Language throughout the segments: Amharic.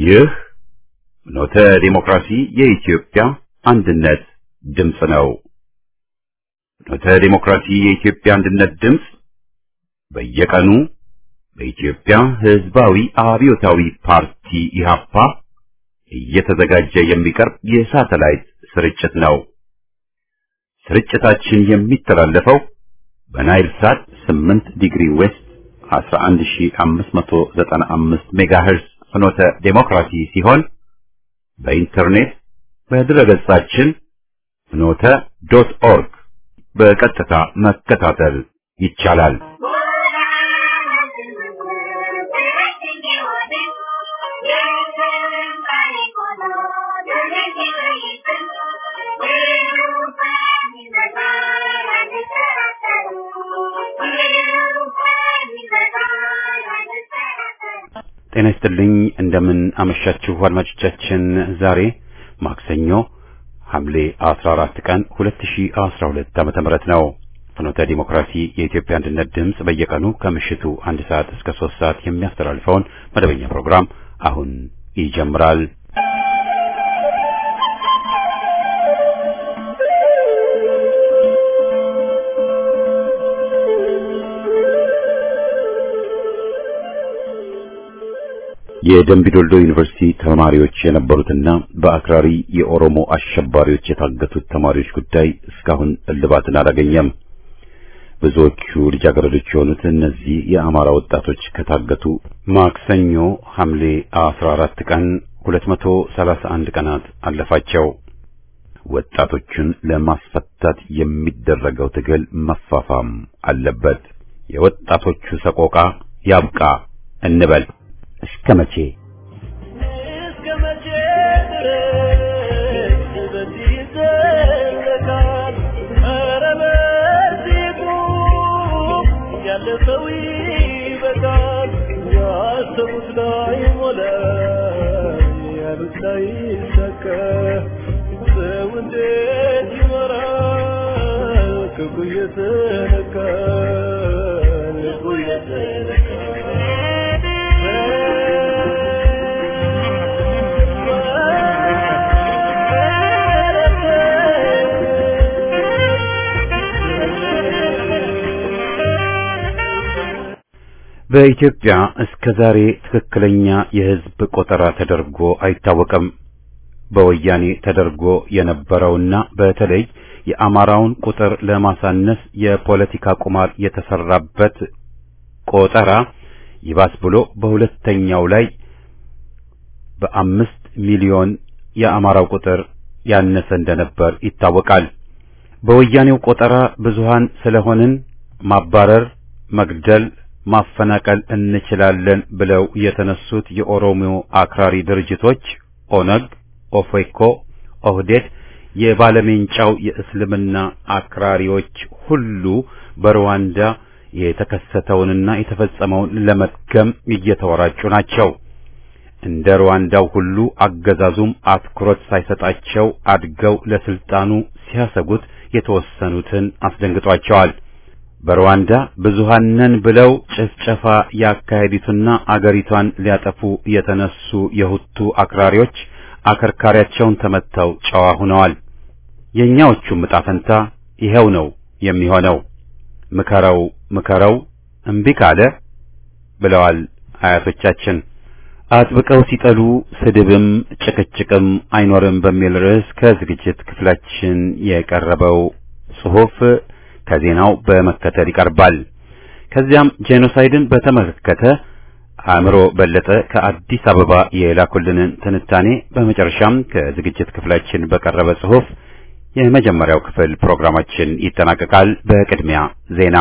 ይህ ኖተ ዲሞክራሲ የኢትዮጵያ አንድነት ድምፅ ነው። ኖተ ዲሞክራሲ የኢትዮጵያ አንድነት ድምፅ በየቀኑ በኢትዮጵያ ሕዝባዊ አብዮታዊ ፓርቲ ኢህአፓ እየተዘጋጀ የሚቀርብ የሳተላይት ስርጭት ነው። ስርጭታችን የሚተላለፈው በናይል ሳት 8 ዲግሪ ዌስት 11595 ሜጋሄርስ ፍኖተ ዴሞክራሲ ሲሆን በኢንተርኔት በድረገጻችን ፍኖተ ዶት ኦርግ በቀጥታ መከታተል ይቻላል። ጤና ይስጥልኝ። እንደምን አመሻችሁ አድማጮቻችን። ዛሬ ማክሰኞ ሐምሌ 14 ቀን 2012 ዓመተ ምህረት ነው። ፍኖተ ዲሞክራሲ የኢትዮጵያ አንድነት ድምፅ በየቀኑ ከምሽቱ አንድ ሰዓት እስከ ሶስት ሰዓት የሚያስተላልፈውን መደበኛ ፕሮግራም አሁን ይጀምራል። የደምቢ ዶልዶ ዩኒቨርሲቲ ተማሪዎች የነበሩትና በአክራሪ የኦሮሞ አሸባሪዎች የታገቱት ተማሪዎች ጉዳይ እስካሁን እልባትን አላገኘም። ብዙዎቹ ልጃገረዶች የሆኑት እነዚህ የአማራ ወጣቶች ከታገቱ ማክሰኞ ሐምሌ 14 ቀን 231 ቀናት አለፋቸው። ወጣቶቹን ለማስፈታት የሚደረገው ትግል መፋፋም አለበት። የወጣቶቹ ሰቆቃ ያብቃ እንበል። እስከ መቼ እስከ መቼ ድረስ በዚህ ይዘለቃል? ኧረ በዚህ ቁም፣ ያለፈው ይበቃል። ያሰቡት ላይ ሞላ፣ ያሉት ላይ ይሳካ። ሰው እንዴት ይኖራል? ክፉ እየተነካ ልቡ በኢትዮጵያ እስከ ዛሬ ትክክለኛ የሕዝብ ቆጠራ ተደርጎ አይታወቅም። በወያኔ ተደርጎ የነበረውና በተለይ የአማራውን ቁጥር ለማሳነስ የፖለቲካ ቁማር የተሰራበት ቆጠራ ይባስ ብሎ በሁለተኛው ላይ በአምስት ሚሊዮን የአማራው ቁጥር ያነሰ እንደነበር ይታወቃል። በወያኔው ቆጠራ ብዙሃን ስለሆንን ማባረር፣ መግደል፣ ማፈናቀል እንችላለን ብለው የተነሱት የኦሮሞ አክራሪ ድርጅቶች ኦነግ፣ ኦፌኮ፣ ኦህዴድ፣ የባለሜንጫው የእስልምና አክራሪዎች ሁሉ በሩዋንዳ የተከሰተውንና የተፈጸመውን ለመድገም እየተወራጩ ናቸው። እንደ ሩዋንዳው ሁሉ አገዛዙም አትኩሮት ሳይሰጣቸው አድገው ለስልጣኑ ሲያሰጉት የተወሰኑትን አስደንግጧቸዋል። በሩዋንዳ ብዙሃን ነን ብለው ጭፍጨፋ ያካሄዱትና አገሪቷን ሊያጠፉ የተነሱ የሁቱ አክራሪዎች አከርካሪያቸውን ተመተው ጨዋ ሆነዋል። የእኛዎቹም ዕጣ ፈንታ ይኸው ነው የሚሆነው። ምከረው ምከረው እምቢ ካለ ብለዋል አያቶቻችን። አጥብቀው ሲጠሉ ስድብም ጭቅጭቅም አይኖርም በሚል ርዕስ ከዝግጅት ክፍላችን የቀረበው ጽሑፍ ከዜናው በመከተል ይቀርባል። ከዚያም ጄኖሳይድን በተመለከተ አእምሮ በለጠ ከአዲስ አበባ የላኩልንን ትንታኔ፣ በመጨረሻም ከዝግጅት ክፍላችን በቀረበ ጽሑፍ የመጀመሪያው ክፍል ፕሮግራማችን ይጠናቀቃል። በቅድሚያ ዜና።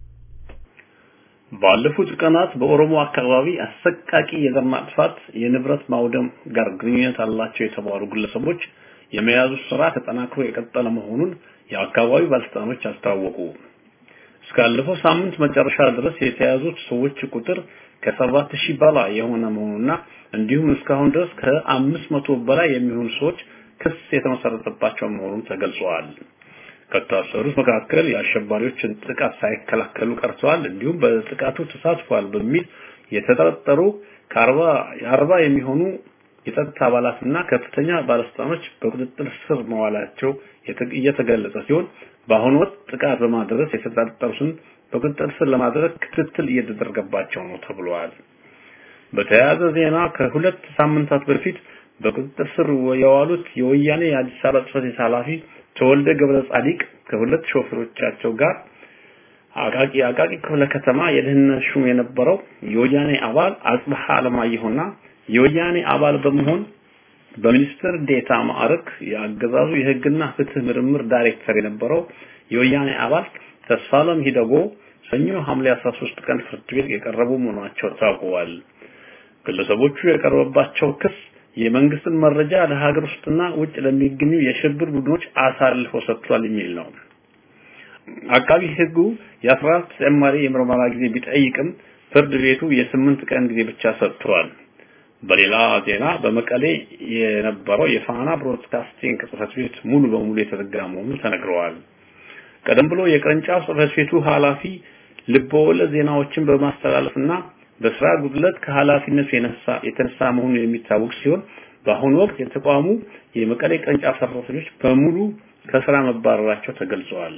ባለፉት ቀናት በኦሮሞ አካባቢ አሰቃቂ የዘር ማጥፋት፣ የንብረት ማውደም ጋር ግንኙነት አላቸው የተባሉ ግለሰቦች የመያዙ ስራ ተጠናክሮ የቀጠለ መሆኑን የአካባቢው ባለስልጣኖች አስታወቁ። እስካለፈው ሳምንት መጨረሻ ድረስ የተያዙት ሰዎች ቁጥር ከሰባት ሺህ በላይ የሆነ መሆኑና እንዲሁም እስካሁን ድረስ ከአምስት መቶ በላይ የሚሆኑ ሰዎች ክስ የተመሰረተባቸው መሆኑን ተገልጿል። ከታሰሩት መካከል የአሸባሪዎችን ጥቃት ሳይከላከሉ ቀርተዋል፣ እንዲሁም በጥቃቱ ተሳትፏል በሚል የተጠረጠሩ ከአርባ የአርባ የሚሆኑ የጸጥታ አባላትና ከፍተኛ ባለስልጣኖች በቁጥጥር ስር መዋላቸው እየተገለጸ ሲሆን በአሁኑ ወቅት ጥቃት በማድረስ የተጠረጠሩትን በቁጥጥር ስር ለማድረግ ክትትል እየተደረገባቸው ነው ተብሏል። በተያያዘ ዜና ከሁለት ሳምንታት በፊት በቁጥጥር ስር የዋሉት የወያኔ የአዲስ አበባ ጽሕፈት ቤት ኃላፊ ተወልደ ገብረ ጻዲቅ ከሁለት ሾፌሮቻቸው ጋር አቃቂ አቃቂ ክፍለ ከተማ የደህንነት ሹም የነበረው የወያኔ አባል አጽብሃ አለማየሁና የወያኔ አባል በመሆን በሚኒስትር ዴታ ማዕረግ የአገዛዙ የሕግና ፍትህ ምርምር ዳይሬክተር የነበረው የወያኔ አባል ተስፋለም ሂደጎ ሰኞ ሐምሌ 13 ቀን ፍርድ ቤት የቀረቡ መሆናቸው ታውቀዋል። ግለሰቦቹ የቀረበባቸው ክስ የመንግስትን መረጃ ለሀገር ውስጥና ውጭ ለሚገኙ የሽብር ቡድኖች አሳልፎ ሰጥቷል የሚል ነው። አቃቢ ሕጉ የ14 ተጨማሪ የምርመራ ጊዜ ቢጠይቅም ፍርድ ቤቱ የስምንት ቀን ጊዜ ብቻ ሰጥቷል። በሌላ ዜና በመቀሌ የነበረው የፋና ብሮድካስቲንግ ጽሕፈት ቤት ሙሉ በሙሉ የተዘጋ መሆኑ ተነግረዋል። ቀደም ብሎ የቅርንጫፍ ጽሕፈት ቤቱ ኃላፊ ልበወለድ ዜናዎችን በማስተላለፍና በስራ ጉድለት ከኃላፊነቱ የነሳ የተነሳ መሆኑ የሚታወቅ ሲሆን በአሁኑ ወቅት የተቋሙ የመቀሌ ቅርንጫፍ ሰራተኞች በሙሉ ከስራ መባረራቸው ተገልጸዋል።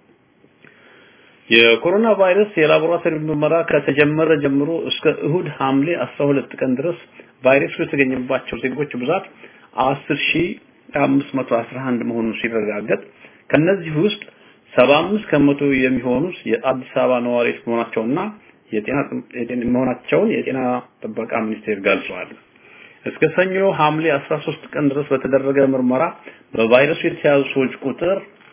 የኮሮና ቫይረስ የላቦራቶሪ ምርመራ ከተጀመረ ጀምሮ እስከ እሁድ ሐምሌ 12 ቀን ድረስ ቫይረሱ የተገኘባቸው ዜጎች ብዛት 10511 መሆኑን ሲረጋገጥ ከነዚህ ውስጥ 75 ከመቶ የሚሆኑት የአዲስ አበባ ነዋሪዎች መሆናቸውና የጤና መሆናቸውን የጤና ጥበቃ ሚኒስቴር ገልጿል። እስከ ሰኞ ሐምሌ 13 ቀን ድረስ በተደረገ ምርመራ በቫይረሱ የተያዙ ሰዎች ቁጥር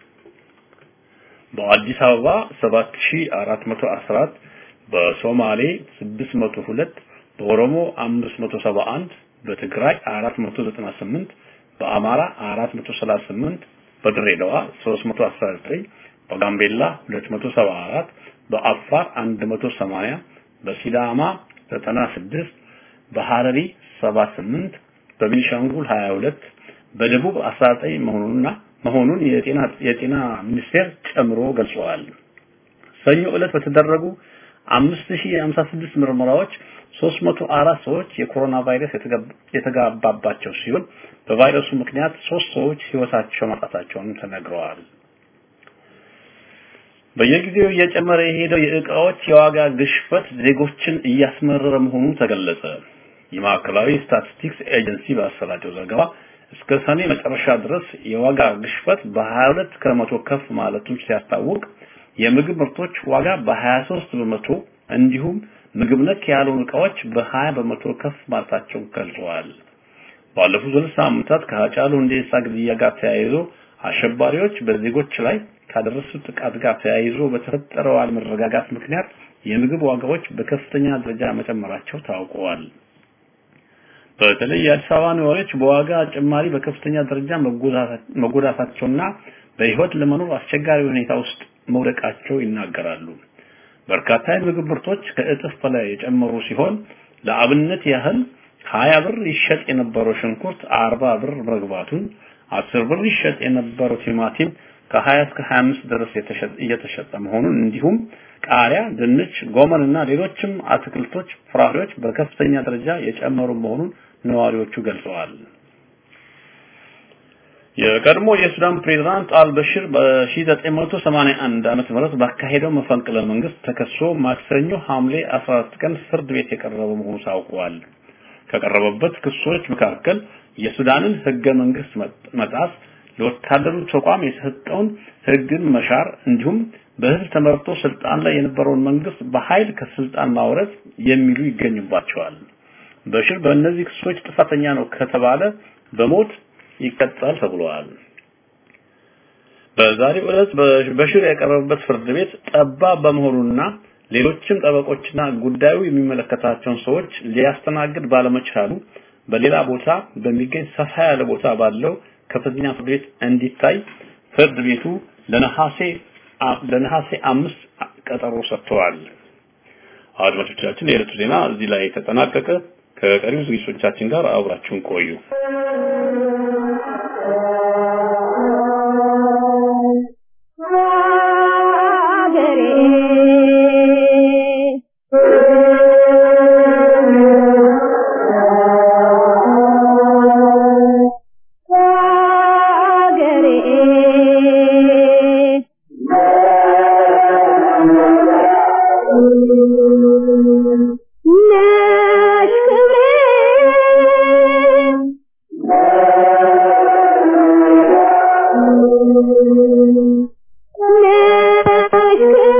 በአዲስ አበባ 7414 በሶማሌ 602 በኦሮሞ 571 በትግራይ 498 በአማራ 438 በድሬዳዋ 319 በጋምቤላ 274 በአፋር 180 በሲዳማ 96 በሐረሪ 78 በቤኒሻንጉል 22 በደቡብ 19 መሆኑንና መሆኑን የጤና የጤና ሚኒስቴር ጨምሮ ገልጸዋል። ሰኞ ዕለት በተደረጉ 5056 ምርመራዎች 304 ሰዎች የኮሮና ቫይረስ የተጋባባቸው ሲሆን በቫይረሱ ምክንያት ሶስት ሰዎች ህይወታቸው ማጣታቸውን ተነግረዋል። በየጊዜው እየጨመረ የሄደው የእቃዎች የዋጋ ግሽበት ዜጎችን እያስመረረ መሆኑ ተገለጸ። የማዕከላዊ ስታቲስቲክስ ኤጀንሲ ባሰራጨው ዘገባ እስከ ሰኔ መጨረሻ ድረስ የዋጋ ግሽበት በ22 ከመቶ ከፍ ማለቱን ሲያስታውቅ የምግብ ምርቶች ዋጋ በ23 በመቶ እንዲሁም ምግብ ነክ ያልሆኑ እቃዎች በ20 በመቶ ከፍ ማለታቸውን ገልጸዋል። ባለፉት ሁለት ሳምንታት ከሀጫሉ ሁንዴሳ ግድያ ጋር ተያይዞ አሸባሪዎች በዜጎች ላይ ካደረሱት ጥቃት ጋር ተያይዞ በተፈጠረው አለመረጋጋት ምክንያት የምግብ ዋጋዎች በከፍተኛ ደረጃ መጨመራቸው ታውቀዋል። በተለይ የአዲስ አበባ ነዋሪዎች በዋጋ ጭማሪ በከፍተኛ ደረጃ መጎዳታቸውና በህይወት ለመኖር አስቸጋሪ ሁኔታ ውስጥ መውደቃቸው ይናገራሉ። በርካታ የምግብ ምርቶች ከእጥፍ በላይ የጨመሩ ሲሆን ለአብነት ያህል ሀያ ብር ይሸጥ የነበረው ሽንኩርት አርባ ብር መግባቱን፣ አስር ብር ይሸጥ የነበረው ቲማቲም ከ20 እስከ 25 ድረስ እየተሸጠ መሆኑን እንዲሁም ቃሪያ፣ ድንች፣ ጎመን እና ሌሎችም አትክልቶች፣ ፍራፍሬዎች በከፍተኛ ደረጃ የጨመሩ መሆኑን ነዋሪዎቹ ገልጸዋል። የቀድሞ የሱዳን ፕሬዝዳንት አልበሽር በ1981 ዓመተ ምህረት ባካሄደው መፈንቅለ መንግስት ተከሶ ማክሰኞ ሐምሌ 14 ቀን ፍርድ ቤት የቀረበ መሆኑ ታውቋል። ከቀረበበት ክሶች መካከል የሱዳንን ህገ መንግስት መጣስ፣ ለወታደሩ ተቋም የሰጠውን ህግን መሻር እንዲሁም በህዝብ ተመርጦ ስልጣን ላይ የነበረውን መንግስት በኃይል ከስልጣን ማውረድ የሚሉ ይገኙባቸዋል። በሽር በእነዚህ ክሶች ጥፋተኛ ነው ከተባለ በሞት ይቀጣል ተብሏል። በዛሬው ዕለት በሽር የቀረበበት ፍርድ ቤት ጠባብ በመሆኑና ሌሎችም ጠበቆችና ጉዳዩ የሚመለከታቸውን ሰዎች ሊያስተናግድ ባለመቻሉ በሌላ ቦታ በሚገኝ ሰፋ ያለ ቦታ ባለው ከፍተኛ ፍርድ ቤት እንዲታይ ፍርድ ቤቱ ለነሐሴ ለነሐሴ አምስት ቀጠሮ ሰጥተዋል። አድማጮቻችን የዕለቱ ዜና እዚህ ላይ ተጠናቀቀ። ከቀሪው ዝግጅቶቻችን ጋር አብራችሁን ቆዩ። ሀገሬ ነሽ ክብሬ ነሽ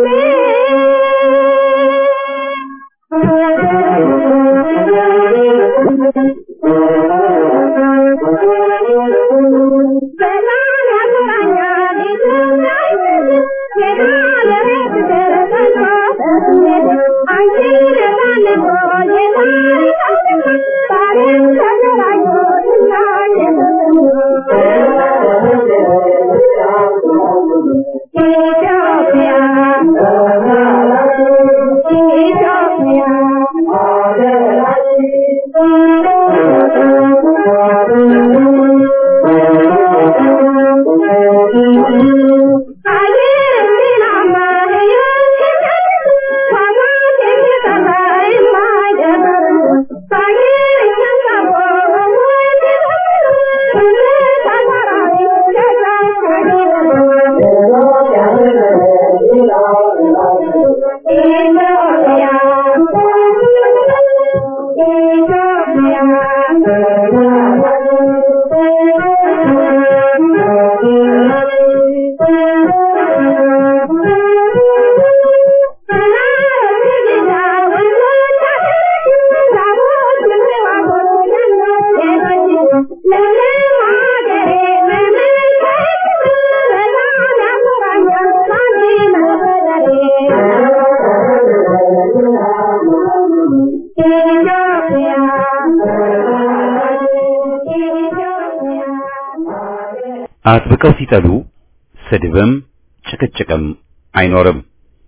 አጥብቀው ሲጠሉ ስድብም ጭቅጭቅም አይኖርም።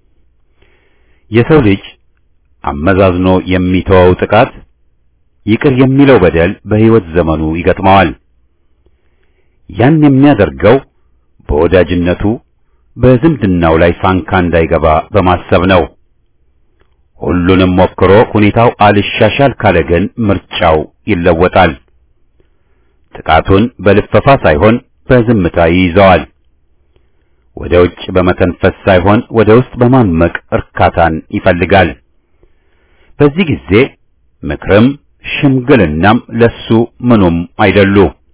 የሰው ልጅ አመዛዝኖ የሚተወው ጥቃት ይቅር የሚለው በደል በሕይወት ዘመኑ ይገጥመዋል። ያን የሚያደርገው በወዳጅነቱ በዝምድናው ላይ ሳንካ እንዳይገባ በማሰብ ነው። ሁሉንም ሞክሮ ሁኔታው አልሻሻል ካለ ግን ምርጫው ይለወጣል። ጥቃቱን በልፈፋ ሳይሆን በዝምታ ይይዘዋል። ወደ ውጭ በመተንፈስ ሳይሆን ወደ ውስጥ በማመቅ እርካታን ይፈልጋል። በዚህ ጊዜ ምክርም ሽምግልናም ለሱ ምኑም አይደሉ።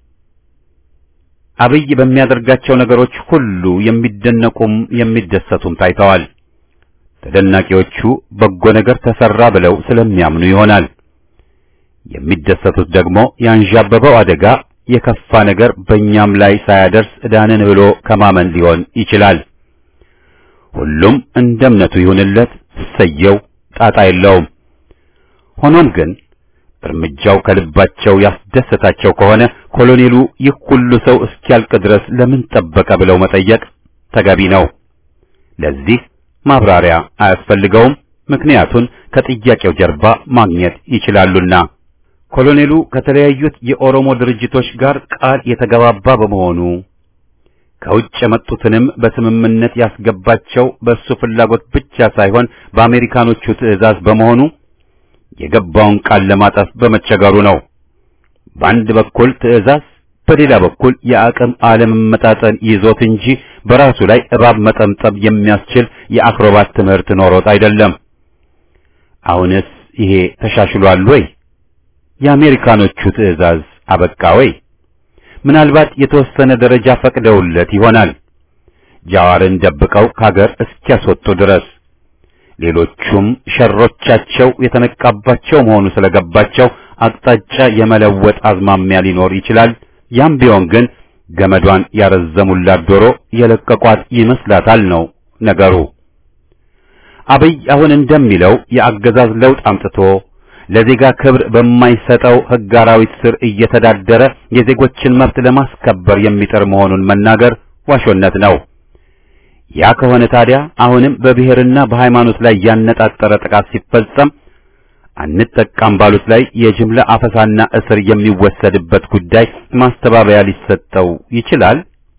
አብይ በሚያደርጋቸው ነገሮች ሁሉ የሚደነቁም የሚደሰቱም ታይተዋል። ተደናቂዎቹ በጎ ነገር ተሰራ ብለው ስለሚያምኑ ይሆናል። የሚደሰቱት ደግሞ ያንዣበበው አደጋ የከፋ ነገር በእኛም ላይ ሳያደርስ ዕዳንን ብሎ ከማመን ሊሆን ይችላል። ሁሉም እንደ እምነቱ ይሁንለት፣ ሰየው፣ ጣጣ የለውም። ሆኖም ግን እርምጃው ከልባቸው ያስደሰታቸው ከሆነ ኮሎኔሉ ይህ ሁሉ ሰው እስኪያልቅ ድረስ ለምን ጠበቀ ብለው መጠየቅ ተገቢ ነው። ለዚህ ማብራሪያ አያስፈልገውም። ምክንያቱን ከጥያቄው ጀርባ ማግኘት ይችላሉና። ኮሎኔሉ ከተለያዩት የኦሮሞ ድርጅቶች ጋር ቃል የተገባባ በመሆኑ ከውጭ የመጡትንም በስምምነት ያስገባቸው በእሱ ፍላጎት ብቻ ሳይሆን በአሜሪካኖቹ ትዕዛዝ በመሆኑ የገባውን ቃል ለማጠፍ በመቸገሩ ነው። በአንድ በኩል ትዕዛዝ፣ በሌላ በኩል የአቅም አለመመጣጠን ይዞት እንጂ በራሱ ላይ እባብ መጠምጠም የሚያስችል የአክሮባት ትምህርት ኖሮት አይደለም። አሁንስ ይሄ ተሻሽሏል ወይ? የአሜሪካኖቹ ትዕዛዝ አበቃ ወይ? ምናልባት የተወሰነ ደረጃ ፈቅደውለት ይሆናል ጃዋርን ደብቀው ከሀገር እስኪያስወጡ ድረስ። ሌሎቹም ሸሮቻቸው የተነቃባቸው መሆኑ ስለገባቸው አቅጣጫ የመለወጥ አዝማሚያ ሊኖር ይችላል። ያም ቢሆን ግን ገመዷን ያረዘሙላት ዶሮ የለቀቋት ይመስላታል ነው ነገሩ። አብይ አሁን እንደሚለው የአገዛዝ ለውጥ አምጥቶ ለዜጋ ክብር በማይሰጠው ሕግ አራዊት ስር እየተዳደረ የዜጎችን መብት ለማስከበር የሚጥር መሆኑን መናገር ዋሾነት ነው። ያ ከሆነ ታዲያ አሁንም በብሔርና በሃይማኖት ላይ ያነጣጠረ ጥቃት ሲፈጸም አንጠቃም ባሉት ላይ የጅምላ አፈሳና እስር የሚወሰድበት ጉዳይ ማስተባበያ ሊሰጠው ይችላል።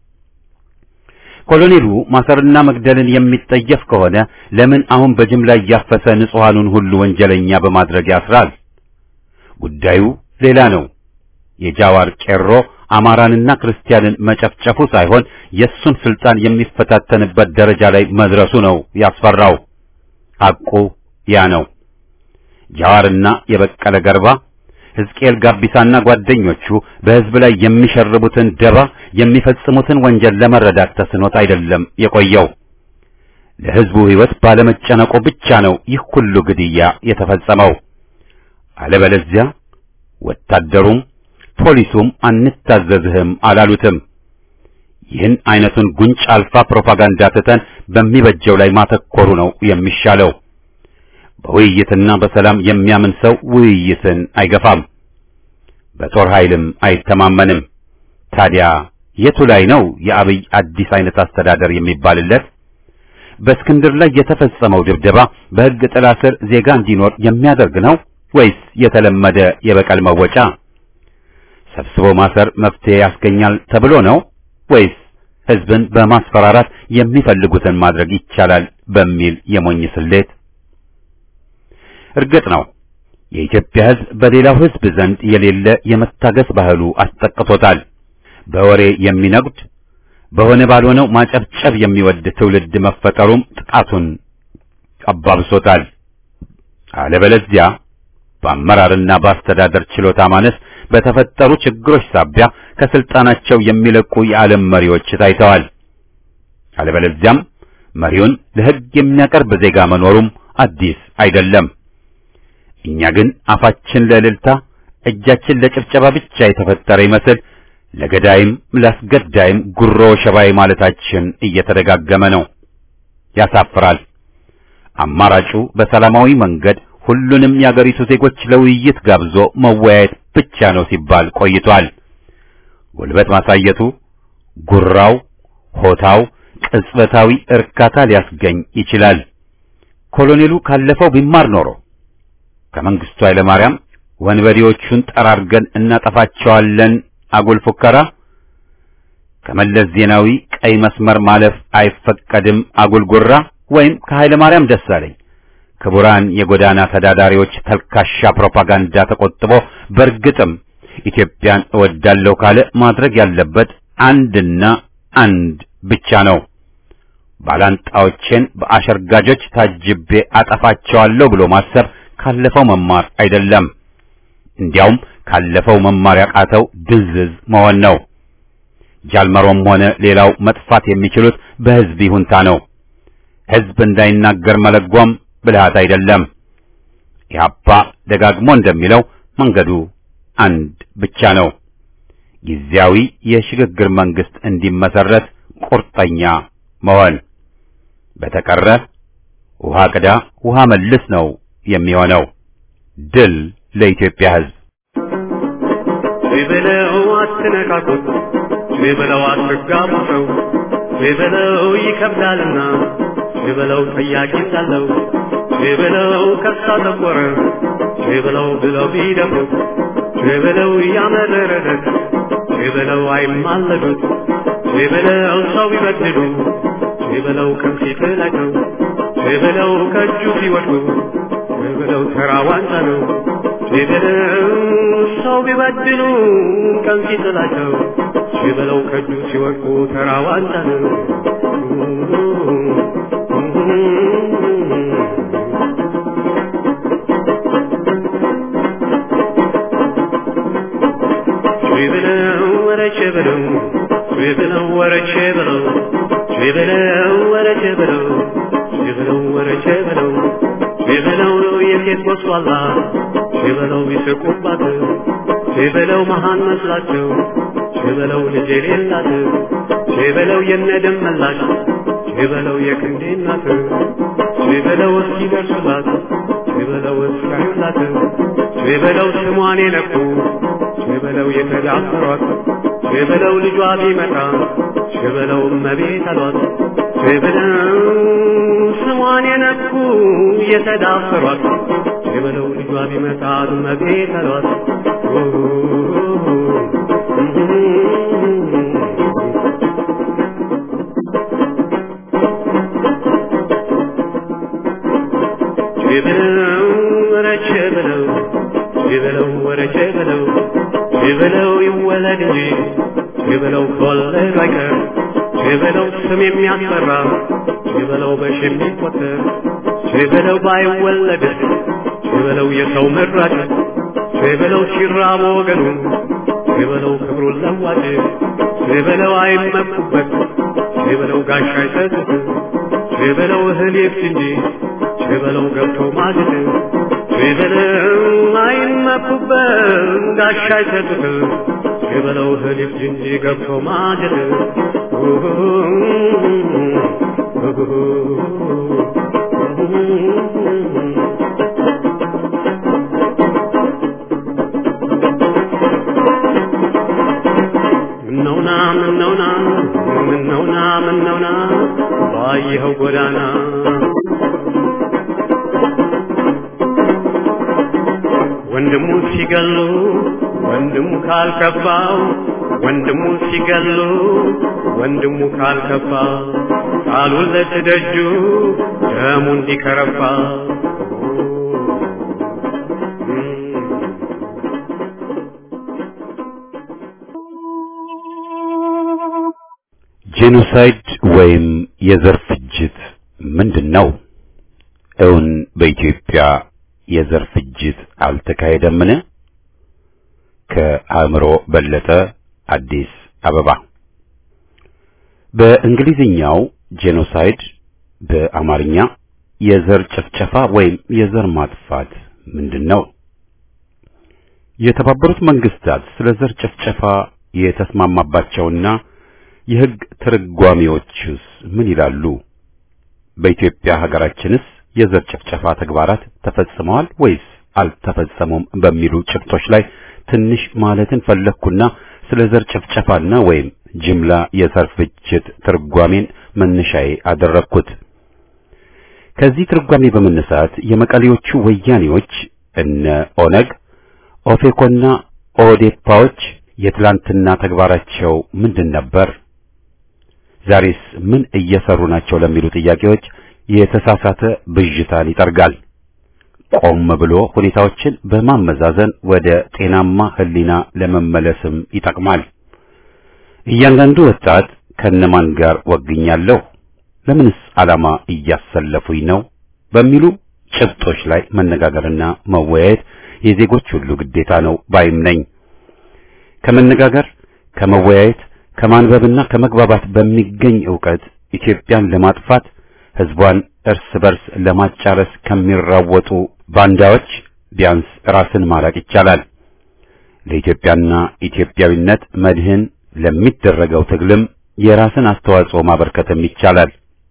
ኮሎኔሉ ማሰርና መግደልን የሚጠየፍ ከሆነ ለምን አሁን በጅምላ እያፈሰ ንጹሐኑን ሁሉ ወንጀለኛ በማድረግ ያስራል? ጉዳዩ ሌላ ነው። የጃዋር ቄሮ አማራንና ክርስቲያንን መጨፍጨፉ ሳይሆን የእሱን ስልጣን የሚፈታተንበት ደረጃ ላይ መድረሱ ነው ያስፈራው። ሐቁ ያ ነው። ጃዋርና የበቀለ ገርባ ሕዝቅኤል ጋቢሳና ጓደኞቹ በሕዝብ ላይ የሚሸርቡትን ደባ የሚፈጽሙትን ወንጀል ለመረዳት ተስኖት አይደለም የቆየው። ለሕዝቡ ሕይወት ባለመጨነቁ ብቻ ነው ይህ ሁሉ ግድያ የተፈጸመው። አለበለዚያ ወታደሩም ፖሊሱም አንታዘዝህም አላሉትም። ይህን አይነቱን ጉንጭ አልፋ ፕሮፓጋንዳ ትተን በሚበጀው ላይ ማተኮሩ ነው የሚሻለው። በውይይትና በሰላም የሚያምን ሰው ውይይትን አይገፋም፣ በጦር ኃይልም አይተማመንም። ታዲያ የቱ ላይ ነው የአብይ አዲስ አይነት አስተዳደር የሚባልለት? በእስክንድር ላይ የተፈጸመው ድብደባ በሕግ ጥላ ስር ዜጋ እንዲኖር የሚያደርግ ነው ወይስ የተለመደ የበቀል መወጫ? ሰብስቦ ማሰር መፍትሄ ያስገኛል ተብሎ ነው ወይስ ሕዝብን በማስፈራራት የሚፈልጉትን ማድረግ ይቻላል በሚል የሞኝ ስሌት? እርግጥ ነው የኢትዮጵያ ሕዝብ በሌላው ሕዝብ ዘንድ የሌለ የመታገስ ባህሉ አስጠቅቶታል። በወሬ የሚነጉድ በሆነ ባልሆነው ማጨብጨብ የሚወድ ትውልድ መፈጠሩም ጥቃቱን አባብሶታል። አለበለዚያ በአመራርና በአስተዳደር ችሎታ ማነስ በተፈጠሩ ችግሮች ሳቢያ ከስልጣናቸው የሚለቁ የዓለም መሪዎች ታይተዋል። አለበለዚያም መሪውን ለሕግ የሚያቀርብ ዜጋ መኖሩም አዲስ አይደለም። እኛ ግን አፋችን ለእልልታ እጃችን ለጭብጨባ ብቻ የተፈጠረ ይመስል ለገዳይም ላስገዳይም ጉሮ ሸባይ ማለታችን እየተደጋገመ ነው። ያሳፍራል። አማራጩ በሰላማዊ መንገድ ሁሉንም የአገሪቱ ዜጎች ለውይይት ጋብዞ መወያየት ብቻ ነው ሲባል ቆይቷል። ጉልበት ማሳየቱ፣ ጉራው፣ ሆታው ቅጽበታዊ እርካታ ሊያስገኝ ይችላል። ኮሎኔሉ ካለፈው ቢማር ኖሮ ከመንግስቱ ኃይለማርያም ወንበዴዎቹን ጠራርገን እናጠፋቸዋለን አጉል ፉከራ፣ ከመለስ ዜናዊ ቀይ መስመር ማለፍ አይፈቀድም አጉል ጉራ ወይም ከኃይለ ማርያም ደሳለኝ ክቡራን የጎዳና ተዳዳሪዎች ተልካሻ ፕሮፓጋንዳ ተቆጥቦ በእርግጥም ኢትዮጵያን እወዳለሁ ካለ ማድረግ ያለበት አንድና አንድ ብቻ ነው። ባላንጣዎችን በአሸርጋጆች ታጅቤ አጠፋቸዋለሁ ብሎ ማሰብ ካለፈው መማር አይደለም። እንዲያውም ካለፈው መማር ያቃተው ድንዝዝ መሆን ነው። ጃልመሮም ሆነ ሌላው መጥፋት የሚችሉት በሕዝብ ይሁንታ ነው። ሕዝብ እንዳይናገር መለጓም ብልሃት አይደለም። ኢህአፓ ደጋግሞ እንደሚለው መንገዱ አንድ ብቻ ነው። ጊዜያዊ የሽግግር መንግስት እንዲመሰረት ቁርጠኛ መሆን። በተቀረ ውሃ ቅዳ ውሃ መልስ ነው የሚሆነው። ድል ለኢትዮጵያ ሕዝብ። ቢበለው አትነካኩት፣ ቢበለው አትጋቡ ሰው፣ ቢበለው ይከብዳልና፣ ቢበለው ጠያቂ ሳለው፣ ቢበለው ከሳ ጠቆረ፣ ቢበለው ብለው ቢደፍሩት፣ ቢበለው ያመረረለት፣ ቢበለው አይማለዱት፣ ቢበለው ሰው ቢበድሉ፣ ቢበለው ቀን ሲጥላቸው፣ ቢበለው ከእጁ ሲወድቁ፣ ቢበለው ተራ ዋንጫ ነው። ቢበለው ሰው ቢበድሉ ቀን ሲጥላቸው ቢበለው ከእጁ ሲወድቁ ተራ ዋንጫ ነው። ቢበለው ወረቼ በለው ቢበለው ወረቼ በለው ቢበለው ወረቼ በለው ቢበለው ወረቼ በለው ቢበለው የሴት ወስዋላ ቢበለው ቢስቁባት ቢበለው መሃን መስላቸው ቢበለው ልጅ የሌላት ቢበለው የነደም መላሽ ቢበለው የክንዴ እናት ቢበለው እስኪደርሱላት ቢበለው እስካዩላት ቢበለው ስሟን የነኩ ቢበለው የተዳፈሯት ቢበለው ልጇ ቢመጣ ቢበለው እመቤት አሏት ቢበለው ስሟን የነኩ የተዳፈሯት ቢበለው ልጇ ቢመጣ እመቤት አሏት ቢበለው ወረቼ በለው ቢበለው ወረቼ በለው ቢበለው ይወለድ እንጂ ቢበለው ከወለዱ አይቀር ቢበለው ስም የሚያስፈራ ቢበለው በሺ የሚቆጠር ቼበለው ባይወለድ ቼበለው የሰው ምራጭ ቼበለው ሲራብ ወገኑ ቼበለው ክብሩን ለዋጭ ቼበለው አይመኩበት ቼበለው ጋሻ አይሰጥት ቼበለው እህል ይብስ እንጂ ቼበለው ገብቶ ማግድ ቼበለው አይመኩበት ጋሻ አይሰጥት ቼበለው እህል ይብስ እንጂ ገብቶ ማግድ ምነውና ምነውና ምነውና ምነውና ባየኸው ጎዳና ወንድሙ ሲገሉ ወንድሙ ካልከፋው ወንድሙ ሲገሉ ወንድሙ ካልከፋ ቃሉን ለትደጁ ደሙ እንዲከረፋ ጄኖሳይድ ወይም የዘር ፍጅት ምንድን ነው? እውን በኢትዮጵያ የዘር ፍጅት አልተካሄደምን? ከአእምሮ በለጠ አዲስ አበባ። በእንግሊዝኛው ጄኖሳይድ፣ በአማርኛ የዘር ጭፍጨፋ ወይም የዘር ማጥፋት ምንድን ነው? የተባበሩት መንግስታት ስለ ዘር ጭፍጨፋ የተስማማባቸውና የሕግ ትርጓሜዎችስ ምን ይላሉ? በኢትዮጵያ ሀገራችንስ የዘር ጭፍጨፋ ተግባራት ተፈጽመዋል ወይስ አልተፈጸሙም በሚሉ ጭብጦች ላይ ትንሽ ማለትን ፈለግኩና ስለ ዘር ጭፍጨፋና ወይም ጅምላ የዘር ፍጅት ትርጓሜን መነሻዬ አደረግኩት። ከዚህ ትርጓሜ በመነሳት የመቀሌዎቹ ወያኔዎች እነ ኦነግ፣ ኦፌኮና ኦዴፓዎች የትላንትና ተግባራቸው ምንድን ነበር? ዛሬስ ምን እየሰሩ ናቸው ለሚሉ ጥያቄዎች የተሳሳተ ብዥታን ይጠርጋል። ቆም ብሎ ሁኔታዎችን በማመዛዘን ወደ ጤናማ ሕሊና ለመመለስም ይጠቅማል። እያንዳንዱ ወጣት ከነማን ጋር ወግኛለሁ፣ ለምንስ ዓላማ እያሰለፉኝ ነው በሚሉ ጭብጦች ላይ መነጋገርና መወያየት የዜጎች ሁሉ ግዴታ ነው ባይም ነኝ። ከመነጋገር ከመወያየት ከማንበብና ከመግባባት በሚገኝ ዕውቀት ኢትዮጵያን ለማጥፋት ሕዝቧን እርስ በርስ ለማጫረስ ከሚራወጡ ባንዳዎች ቢያንስ ራስን ማራቅ ይቻላል። ለኢትዮጵያና ኢትዮጵያዊነት መድህን ለሚደረገው ትግልም የራስን አስተዋጽኦ ማበርከትም ይቻላል።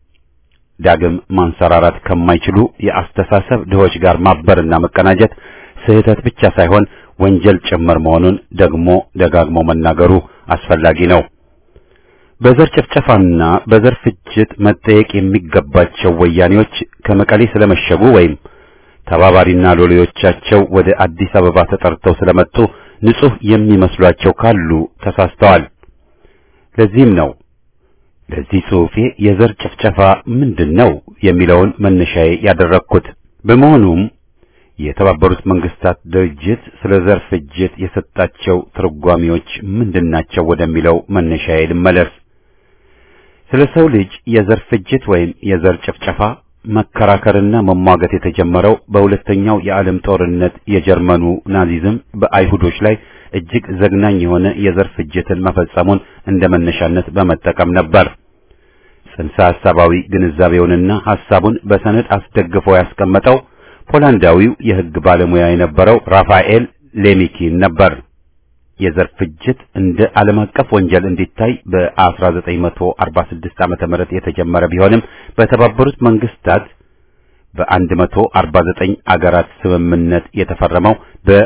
ዳግም ማንሰራራት ከማይችሉ የአስተሳሰብ ድሆች ጋር ማበርና መቀናጀት ስህተት ብቻ ሳይሆን ወንጀል ጭምር መሆኑን ደግሞ ደጋግሞ መናገሩ አስፈላጊ ነው። በዘር ጭፍጨፋና በዘር ፍጅት መጠየቅ የሚገባቸው ወያኔዎች ከመቀሌ ስለመሸጉ ወይም ተባባሪና ሎሌዎቻቸው ወደ አዲስ አበባ ተጠርተው ስለመጡ ንጹሕ የሚመስሏቸው ካሉ ተሳስተዋል። ለዚህም ነው ለዚህ ጽሑፌ የዘር ጭፍጨፋ ምንድን ነው የሚለውን መነሻዬ ያደረግኩት። በመሆኑም የተባበሩት መንግስታት ድርጅት ስለ ዘር ፍጅት የሰጣቸው ትርጓሜዎች ምንድናቸው ወደሚለው መነሻዬ ልመለስ። ስለ ሰው ልጅ የዘር ፍጅት ወይም የዘር ጭፍጨፋ መከራከርና መሟገት የተጀመረው በሁለተኛው የዓለም ጦርነት የጀርመኑ ናዚዝም በአይሁዶች ላይ እጅግ ዘግናኝ የሆነ የዘር ፍጅትን መፈጸሙን እንደ መነሻነት በመጠቀም ነበር። ጽንሰ ሐሳባዊ ግንዛቤውንና ሐሳቡን በሰነድ አስደግፎ ያስቀመጠው ፖላንዳዊው የሕግ ባለሙያ የነበረው ራፋኤል ሌሚኪን ነበር። የዘር ፍጅት እንደ ዓለም አቀፍ ወንጀል እንዲታይ በ1946 ዓመተ ምህረት የተጀመረ ቢሆንም በተባበሩት መንግስታት በ149 አገራት ስምምነት የተፈረመው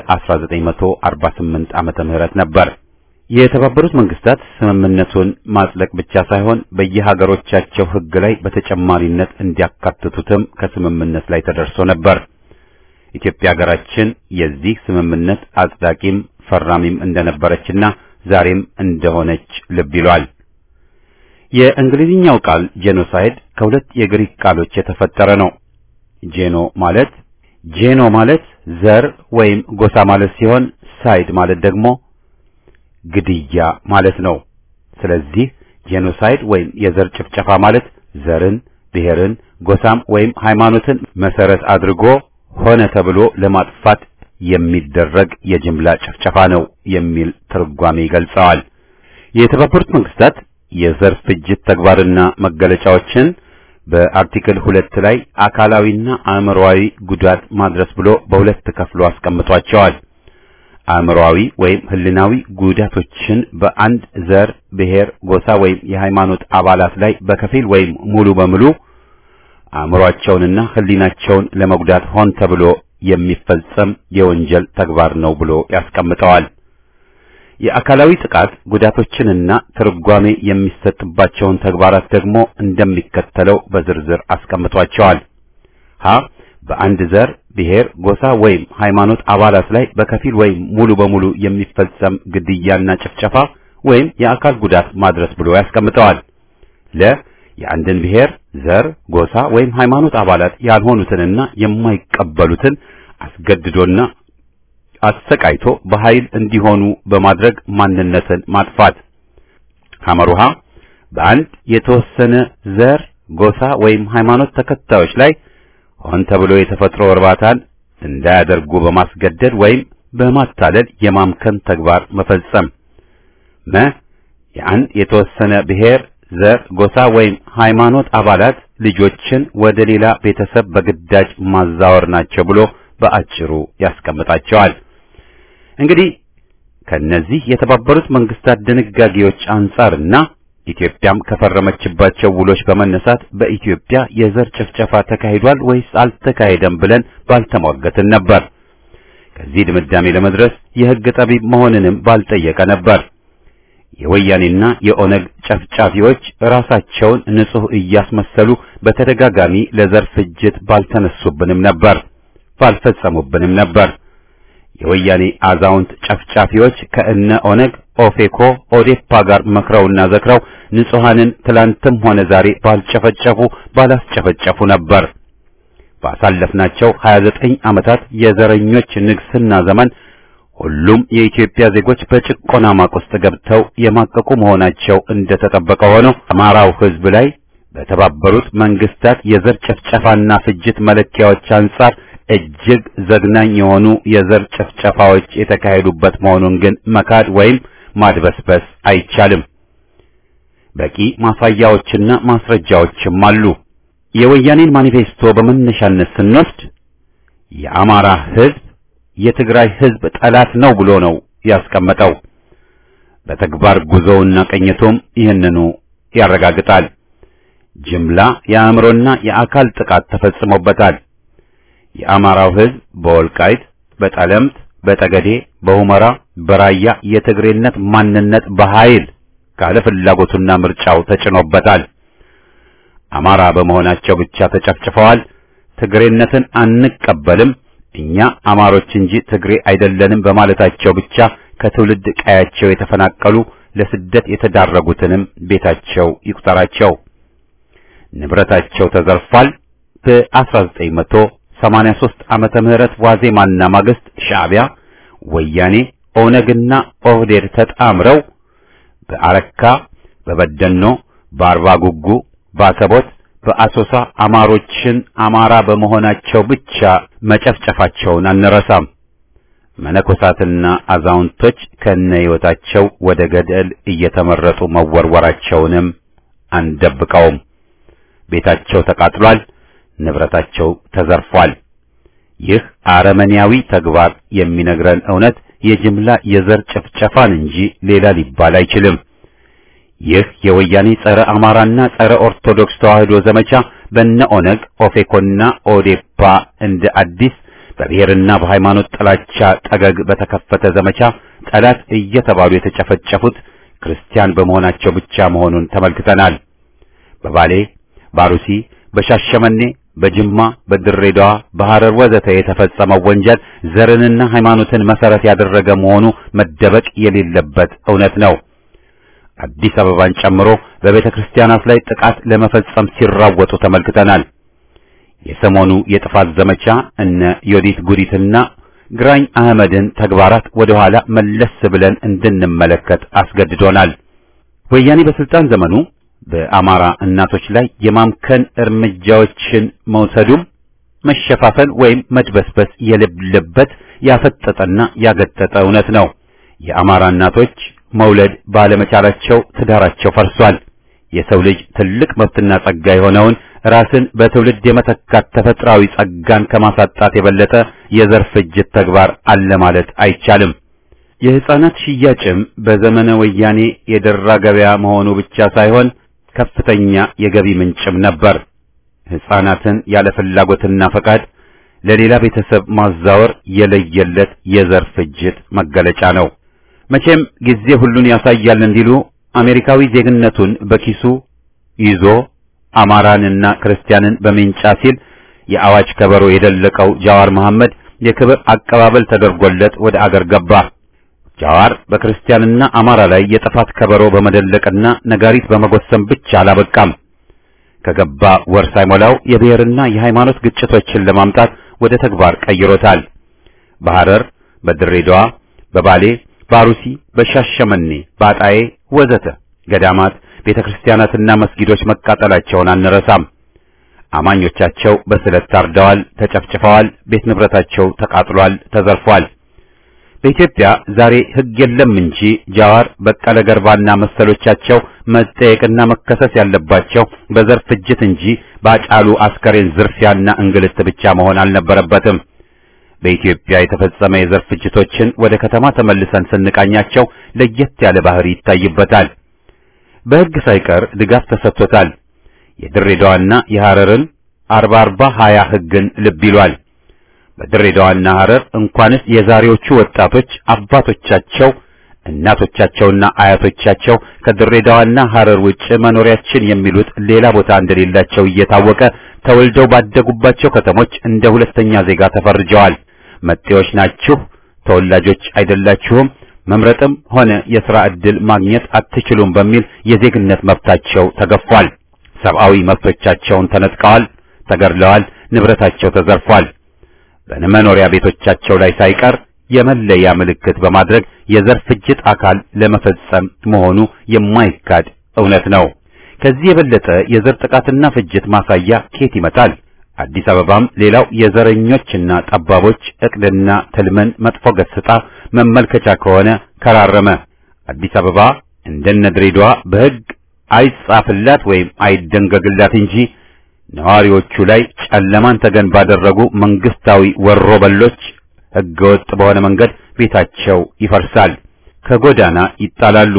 በ1948 ዓመተ ምህረት ነበር። የተባበሩት መንግስታት ስምምነቱን ማጽደቅ ብቻ ሳይሆን በየሀገሮቻቸው ሕግ ላይ በተጨማሪነት እንዲያካትቱትም ከስምምነት ላይ ተደርሶ ነበር። ኢትዮጵያ ሀገራችን የዚህ ስምምነት አጽዳቂም ፈራሚም እንደነበረችና ዛሬም እንደሆነች ልብ ይሏል። የእንግሊዝኛው ቃል ጄኖሳይድ ከሁለት የግሪክ ቃሎች የተፈጠረ ነው። ጄኖ ማለት ጄኖ ማለት ዘር ወይም ጎሳ ማለት ሲሆን ሳይድ ማለት ደግሞ ግድያ ማለት ነው። ስለዚህ ጄኖሳይድ ወይም የዘር ጭፍጨፋ ማለት ዘርን፣ ብሔርን፣ ጎሳም ወይም ሃይማኖትን መሰረት አድርጎ ሆነ ተብሎ ለማጥፋት የሚደረግ የጅምላ ጭፍጨፋ ነው የሚል ትርጓሜ ይገልጸዋል። የተባበሩት መንግስታት የዘር ፍጅት ተግባርና መገለጫዎችን በአርቲክል ሁለት ላይ አካላዊና አእምሮአዊ ጉዳት ማድረስ ብሎ በሁለት ከፍሎ አስቀምጧቸዋል። አእምሮአዊ ወይም ህልናዊ ጉዳቶችን በአንድ ዘር፣ ብሔር፣ ጎሳ ወይም የሃይማኖት አባላት ላይ በከፊል ወይም ሙሉ በሙሉ አእምሮአቸውንና ህሊናቸውን ለመጉዳት ሆን ተብሎ የሚፈጸም የወንጀል ተግባር ነው ብሎ ያስቀምጠዋል። የአካላዊ ጥቃት ጉዳቶችንና ትርጓሜ የሚሰጥባቸውን ተግባራት ደግሞ እንደሚከተለው በዝርዝር አስቀምጧቸዋል። ሀ በአንድ ዘር፣ ብሔር፣ ጎሳ ወይም ሃይማኖት አባላት ላይ በከፊል ወይም ሙሉ በሙሉ የሚፈጸም ግድያና ጭፍጨፋ ወይም የአካል ጉዳት ማድረስ ብሎ ያስቀምጠዋል። ለ የአንድን ብሔር፣ ዘር፣ ጎሳ ወይም ሃይማኖት አባላት ያልሆኑትንና የማይቀበሉትን አስገድዶና አሰቃይቶ በኃይል እንዲሆኑ በማድረግ ማንነትን ማጥፋት። ሐመሩሃ በአንድ የተወሰነ ዘር፣ ጎሳ ወይም ሃይማኖት ተከታዮች ላይ ሆን ተብሎ የተፈጥሮ እርባታን እንዳያደርጉ በማስገደድ ወይም በማታለል የማምከን ተግባር መፈጸም። መ የአንድ የተወሰነ ብሔር፣ ዘር፣ ጎሳ ወይም ሃይማኖት አባላት ልጆችን ወደ ሌላ ቤተሰብ በግዳጅ ማዛወር ናቸው ብሎ በአጭሩ ያስቀምጣቸዋል። እንግዲህ ከነዚህ የተባበሩት መንግስታት ድንጋጌዎች አንጻርና ኢትዮጵያም ከፈረመችባቸው ውሎች በመነሳት በኢትዮጵያ የዘር ጭፍጨፋ ተካሂዷል ወይስ አልተካሄደም ብለን ባልተሟገትን ነበር። ከዚህ ድምዳሜ ለመድረስ የሕግ ጠቢብ መሆንንም ባልጠየቀ ነበር። የወያኔና የኦነግ ጨፍጫፊዎች ራሳቸውን ንጹሕ እያስመሰሉ በተደጋጋሚ ለዘር ፍጅት ባልተነሱብንም ነበር፣ ባልፈጸሙብንም ነበር። የወያኔ አዛውንት ጨፍጫፊዎች ከእነ ኦነግ፣ ኦፌኮ፣ ኦዴፓ ጋር መክረውና ዘክረው ንጹሐንን ትላንትም ሆነ ዛሬ ባልጨፈጨፉ ባላስጨፈጨፉ ነበር። ባሳለፍናቸው 29 ዓመታት የዘረኞች ንግስና ዘመን ሁሉም የኢትዮጵያ ዜጎች በጭቆና ማቅ ውስጥ ገብተው የማቀቁ መሆናቸው እንደተጠበቀ ሆኖ አማራው ሕዝብ ላይ በተባበሩት መንግስታት የዘር ጭፍጨፋና ፍጅት መለኪያዎች አንጻር እጅግ ዘግናኝ የሆኑ የዘር ጭፍጨፋዎች የተካሄዱበት መሆኑን ግን መካድ ወይም ማድበስበስ አይቻልም። በቂ ማሳያዎችና ማስረጃዎችም አሉ። የወያኔን ማኒፌስቶ በመነሻነት ስንወስድ የአማራ ሕዝብ የትግራይ ሕዝብ ጠላት ነው ብሎ ነው ያስቀመጠው። በተግባር ጉዞውና ቅኝቱም ይህንኑ ያረጋግጣል። ጅምላ የአእምሮና የአካል ጥቃት ተፈጽሞበታል። የአማራው ሕዝብ በወልቃይት፣ በጠለምት፣ በጠገዴ፣ በሁመራ፣ በራያ የትግሬነት ማንነት በኃይል ካለ ፍላጎቱና ምርጫው ተጭኖበታል። አማራ በመሆናቸው ብቻ ተጨፍጭፈዋል። ትግሬነትን አንቀበልም እኛ አማሮች እንጂ ትግሬ አይደለንም በማለታቸው ብቻ ከትውልድ ቀያቸው የተፈናቀሉ ለስደት የተዳረጉትንም ቤታቸው ይቁጠራቸው። ንብረታቸው ተዘርፏል። በ1983 ዓመተ ምህረት ዋዜማና ማግስት ሻዕቢያ፣ ወያኔ፣ ኦነግና ኦህዴድ ተጣምረው በአረካ፣ በበደኖ፣ በአርባ ጉጉ፣ በአሰቦት በአሶሳ አማሮችን አማራ በመሆናቸው ብቻ መጨፍጨፋቸውን አንረሳም። መነኮሳትና አዛውንቶች ከነ ሕይወታቸው ወደ ገደል እየተመረጡ መወርወራቸውንም አንደብቀውም። ቤታቸው ተቃጥሏል፣ ንብረታቸው ተዘርፏል። ይህ አረመኔያዊ ተግባር የሚነግረን እውነት የጅምላ የዘር ጭፍጨፋን እንጂ ሌላ ሊባል አይችልም። ይህ የወያኔ ጸረ አማራና ጸረ ኦርቶዶክስ ተዋህዶ ዘመቻ በነ ኦነግ ኦፌኮና ኦዴፓ እንደ አዲስ በብሔርና በሃይማኖት ጥላቻ ጠገግ በተከፈተ ዘመቻ ጠላት እየተባሉ የተጨፈጨፉት ክርስቲያን በመሆናቸው ብቻ መሆኑን ተመልክተናል። በባሌ፣ ባሩሲ፣ በሻሸመኔ፣ በጅማ፣ በድሬዳዋ፣ በሐረር ወዘተ የተፈጸመው ወንጀል ዘርንና ሃይማኖትን መሰረት ያደረገ መሆኑ መደበቅ የሌለበት እውነት ነው። አዲስ አበባን ጨምሮ በቤተ ክርስቲያናት ላይ ጥቃት ለመፈጸም ሲራወጡ ተመልክተናል። የሰሞኑ የጥፋት ዘመቻ እነ ዮዲት ጉዲትና ግራኝ አህመድን ተግባራት ወደ ኋላ መለስ ብለን እንድንመለከት አስገድዶናል። ወያኔ በስልጣን ዘመኑ በአማራ እናቶች ላይ የማምከን እርምጃዎችን መውሰዱም መሸፋፈን ወይም መድበስበስ የሌለበት ያፈጠጠና ያገጠጠ እውነት ነው። የአማራ እናቶች መውለድ ባለመቻላቸው ትዳራቸው ፈርሷል። የሰው ልጅ ትልቅ መብትና ጸጋ የሆነውን ራስን በትውልድ የመተካት ተፈጥሯዊ ጸጋን ከማሳጣት የበለጠ የዘር ፍጅት ተግባር አለ ማለት አይቻልም። የሕፃናት ሽያጭም በዘመነ ወያኔ የደራ ገበያ መሆኑ ብቻ ሳይሆን ከፍተኛ የገቢ ምንጭም ነበር። ሕፃናትን ያለ ፍላጎትና ፈቃድ ለሌላ ቤተሰብ ማዛወር የለየለት የዘር ፍጅት መገለጫ ነው። መቼም ጊዜ ሁሉን ያሳያል እንዲሉ አሜሪካዊ ዜግነቱን በኪሱ ይዞ አማራንና ክርስቲያንን በሜንጫ ሲል የአዋጅ ከበሮ የደለቀው ጃዋር መሐመድ የክብር አቀባበል ተደርጎለት ወደ አገር ገባ። ጃዋር በክርስቲያንና አማራ ላይ የጥፋት ከበሮ በመደለቅና ነጋሪት በመጎሰም ብቻ አላበቃም። ከገባ ወር ሳይሞላው የብሔርና የሃይማኖት ግጭቶችን ለማምጣት ወደ ተግባር ቀይሮታል። በሐረር፣ በድሬዳዋ፣ በባሌ፣ በአሩሲ፣ በሻሸመኔ፣ በአጣዬ ወዘተ ገዳማት፣ ቤተክርስቲያናትና መስጊዶች መቃጠላቸውን አንረሳም። አማኞቻቸው በስለት ታርደዋል፣ ተጨፍጭፈዋል፣ ቤት ንብረታቸው ተቃጥሏል፣ ተዘርፏል። በኢትዮጵያ ዛሬ ሕግ የለም እንጂ ጃዋር፣ በቀለ ገርባና መሰሎቻቸው መጠየቅና መከሰስ ያለባቸው በዘር ፍጅት እንጂ ባጫሉ አስከሬን ዝርፊያና እንግልት ብቻ መሆን አልነበረበትም። በኢትዮጵያ የተፈጸመ የዘር ፍጅቶችን ወደ ከተማ ተመልሰን ስንቃኛቸው ለየት ያለ ባህሪ ይታይበታል። በሕግ ሳይቀር ድጋፍ ተሰጥቶታል። የድሬዳዋና የሐረርን አርባ አርባ ሀያ ሕግን ልብ ይሏል። በድሬዳዋና ሐረር እንኳንስ የዛሬዎቹ ወጣቶች አባቶቻቸው እናቶቻቸውና አያቶቻቸው ከድሬዳዋና ሐረር ውጭ መኖሪያችን የሚሉት ሌላ ቦታ እንደሌላቸው እየታወቀ ተወልደው ባደጉባቸው ከተሞች እንደ ሁለተኛ ዜጋ ተፈርጀዋል። መጤዎች ናችሁ፣ ተወላጆች አይደላችሁም፣ መምረጥም ሆነ የሥራ ዕድል ማግኘት አትችሉም በሚል የዜግነት መብታቸው ተገፏል። ሰብአዊ መብቶቻቸውን ተነጥቀዋል፣ ተገድለዋል፣ ንብረታቸው ተዘርፏል። በመኖሪያ ቤቶቻቸው ላይ ሳይቀር የመለያ ምልክት በማድረግ የዘር ፍጅት አካል ለመፈጸም መሆኑ የማይካድ እውነት ነው። ከዚህ የበለጠ የዘር ጥቃትና ፍጅት ማሳያ ኬት ይመጣል? አዲስ አበባም ሌላው የዘረኞችና ጠባቦች እቅድና ትልምን መጥፎ ገጽታ መመልከቻ ከሆነ ከራረመ። አዲስ አበባ እንደነ ድሬዳዋ በሕግ አይጻፍላት ወይም አይደንገግላት እንጂ ነዋሪዎቹ ላይ ጨለማን ተገን ባደረጉ መንግስታዊ ወሮበሎች ሕገወጥ በሆነ መንገድ ቤታቸው ይፈርሳል፣ ከጎዳና ይጣላሉ፣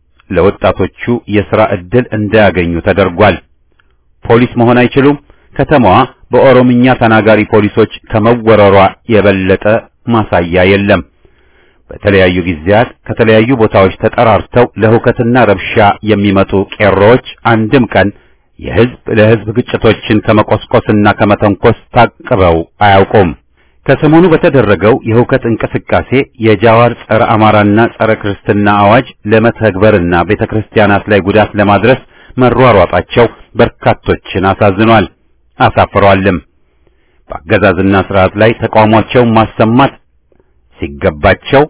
ለወጣቶቹ የሥራ ዕድል እንዳያገኙ ተደርጓል። ፖሊስ መሆን አይችሉም። ከተማዋ በኦሮምኛ ተናጋሪ ፖሊሶች ከመወረሯ የበለጠ ማሳያ የለም። በተለያዩ ጊዜያት ከተለያዩ ቦታዎች ተጠራርተው ለሁከትና ረብሻ የሚመጡ ቄሮዎች አንድም ቀን የሕዝብ ለሕዝብ ግጭቶችን ከመቆስቆስና ከመተንኮስ ታቅበው አያውቁም። ከሰሞኑ በተደረገው የሁከት እንቅስቃሴ የጃዋር ጸረ አማራና ጸረ ክርስትና አዋጅ ለመተግበርና ቤተክርስቲያናት ላይ ጉዳት ለማድረስ መሯሯጣቸው በርካቶችን አሳዝኗል፣ አሳፍሯልም። በአገዛዝና ስርዓት ላይ ተቃውሟቸውን ማሰማት ሲገባቸው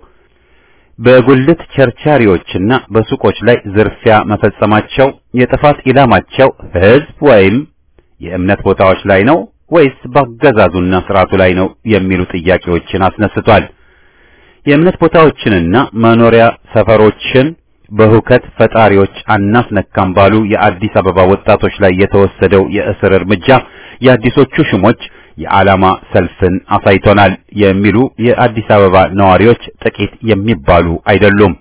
በጉልት ቸርቻሪዎችና በሱቆች ላይ ዝርፊያ መፈጸማቸው የጥፋት ኢላማቸው ሕዝብ ወይም የእምነት ቦታዎች ላይ ነው ወይስ በአገዛዙና ስርዓቱ ላይ ነው የሚሉ ጥያቄዎችን አስነስቷል። የእምነት ቦታዎችንና መኖሪያ ሰፈሮችን በሁከት ፈጣሪዎች አናስነካም ባሉ የአዲስ አበባ ወጣቶች ላይ የተወሰደው የእስር እርምጃ የአዲሶቹ ሹሞች የዓላማ ሰልፍን አሳይቶናል የሚሉ የአዲስ አበባ ነዋሪዎች ጥቂት የሚባሉ አይደሉም።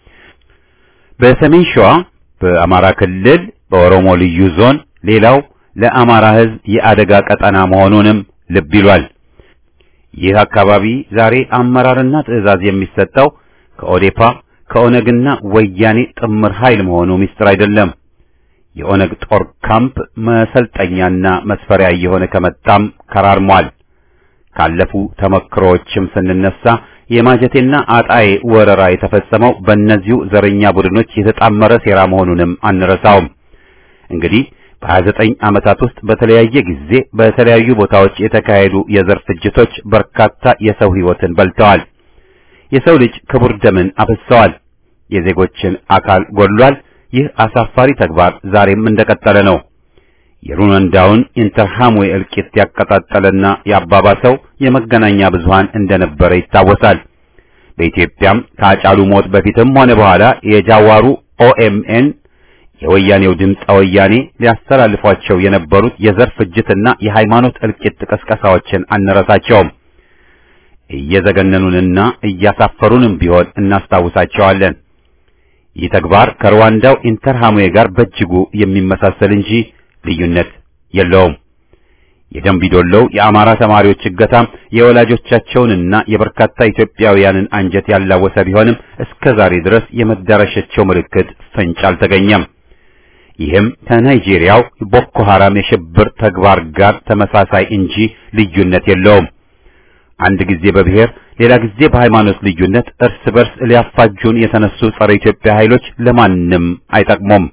በሰሜን ሸዋ፣ በአማራ ክልል፣ በኦሮሞ ልዩ ዞን ሌላው ለአማራ ሕዝብ የአደጋ ቀጠና መሆኑንም ልብ ይሏል። ይህ አካባቢ ዛሬ አመራርና ትዕዛዝ የሚሰጠው ከኦዴፓ ከኦነግና ወያኔ ጥምር ኃይል መሆኑ ምስጢር አይደለም። የኦነግ ጦር ካምፕ መሰልጠኛና መስፈሪያ እየሆነ ከመጣም ከራርሟል። ካለፉ ተመክሮዎችም ስንነሳ የማጀቴና አጣዬ ወረራ የተፈጸመው በእነዚሁ ዘረኛ ቡድኖች የተጣመረ ሴራ መሆኑንም አንረሳውም። እንግዲህ በ29 ዓመታት ውስጥ በተለያየ ጊዜ በተለያዩ ቦታዎች የተካሄዱ የዘር ፍጅቶች በርካታ የሰው ሕይወትን በልተዋል። የሰው ልጅ ክቡር ደምን አፍሰዋል። የዜጎችን አካል ጎድሏል። ይህ አሳፋሪ ተግባር ዛሬም እንደቀጠለ ነው። የሩዋንዳውን ኢንተርሃምዌ እልቂት ያቀጣጠለና ያባባሰው የመገናኛ ብዙሃን እንደነበረ ይታወሳል። በኢትዮጵያም ከአጫሉ ሞት በፊትም ሆነ በኋላ የጃዋሩ ኦኤምኤን የወያኔው ድምፀ ወያኔ ሊያስተላልፏቸው የነበሩት የዘር ፍጅትና የሃይማኖት እልቂት ቀስቀሳዎችን አንረሳቸውም። እየዘገነኑንና እያሳፈሩንም ቢሆን እናስታውሳቸዋለን። ይህ ተግባር ከሩዋንዳው ኢንተርሃምዌ ጋር በእጅጉ የሚመሳሰል እንጂ ልዩነት የለውም። የደምቢዶሎው የአማራ ተማሪዎች እገታም የወላጆቻቸውንና የበርካታ ኢትዮጵያውያንን አንጀት ያላወሰ ቢሆንም እስከ ዛሬ ድረስ የመዳረሻቸው ምልክት ፍንጭ አልተገኘም። ይህም ከናይጄሪያው ቦኮ ሐራም የሽብር ተግባር ጋር ተመሳሳይ እንጂ ልዩነት የለውም። አንድ ጊዜ በብሔር ሌላ ጊዜ በሃይማኖት ልዩነት እርስ በርስ ሊያፋጁን የተነሱ ጸረ ኢትዮጵያ ኃይሎች ለማንም አይጠቅሙም።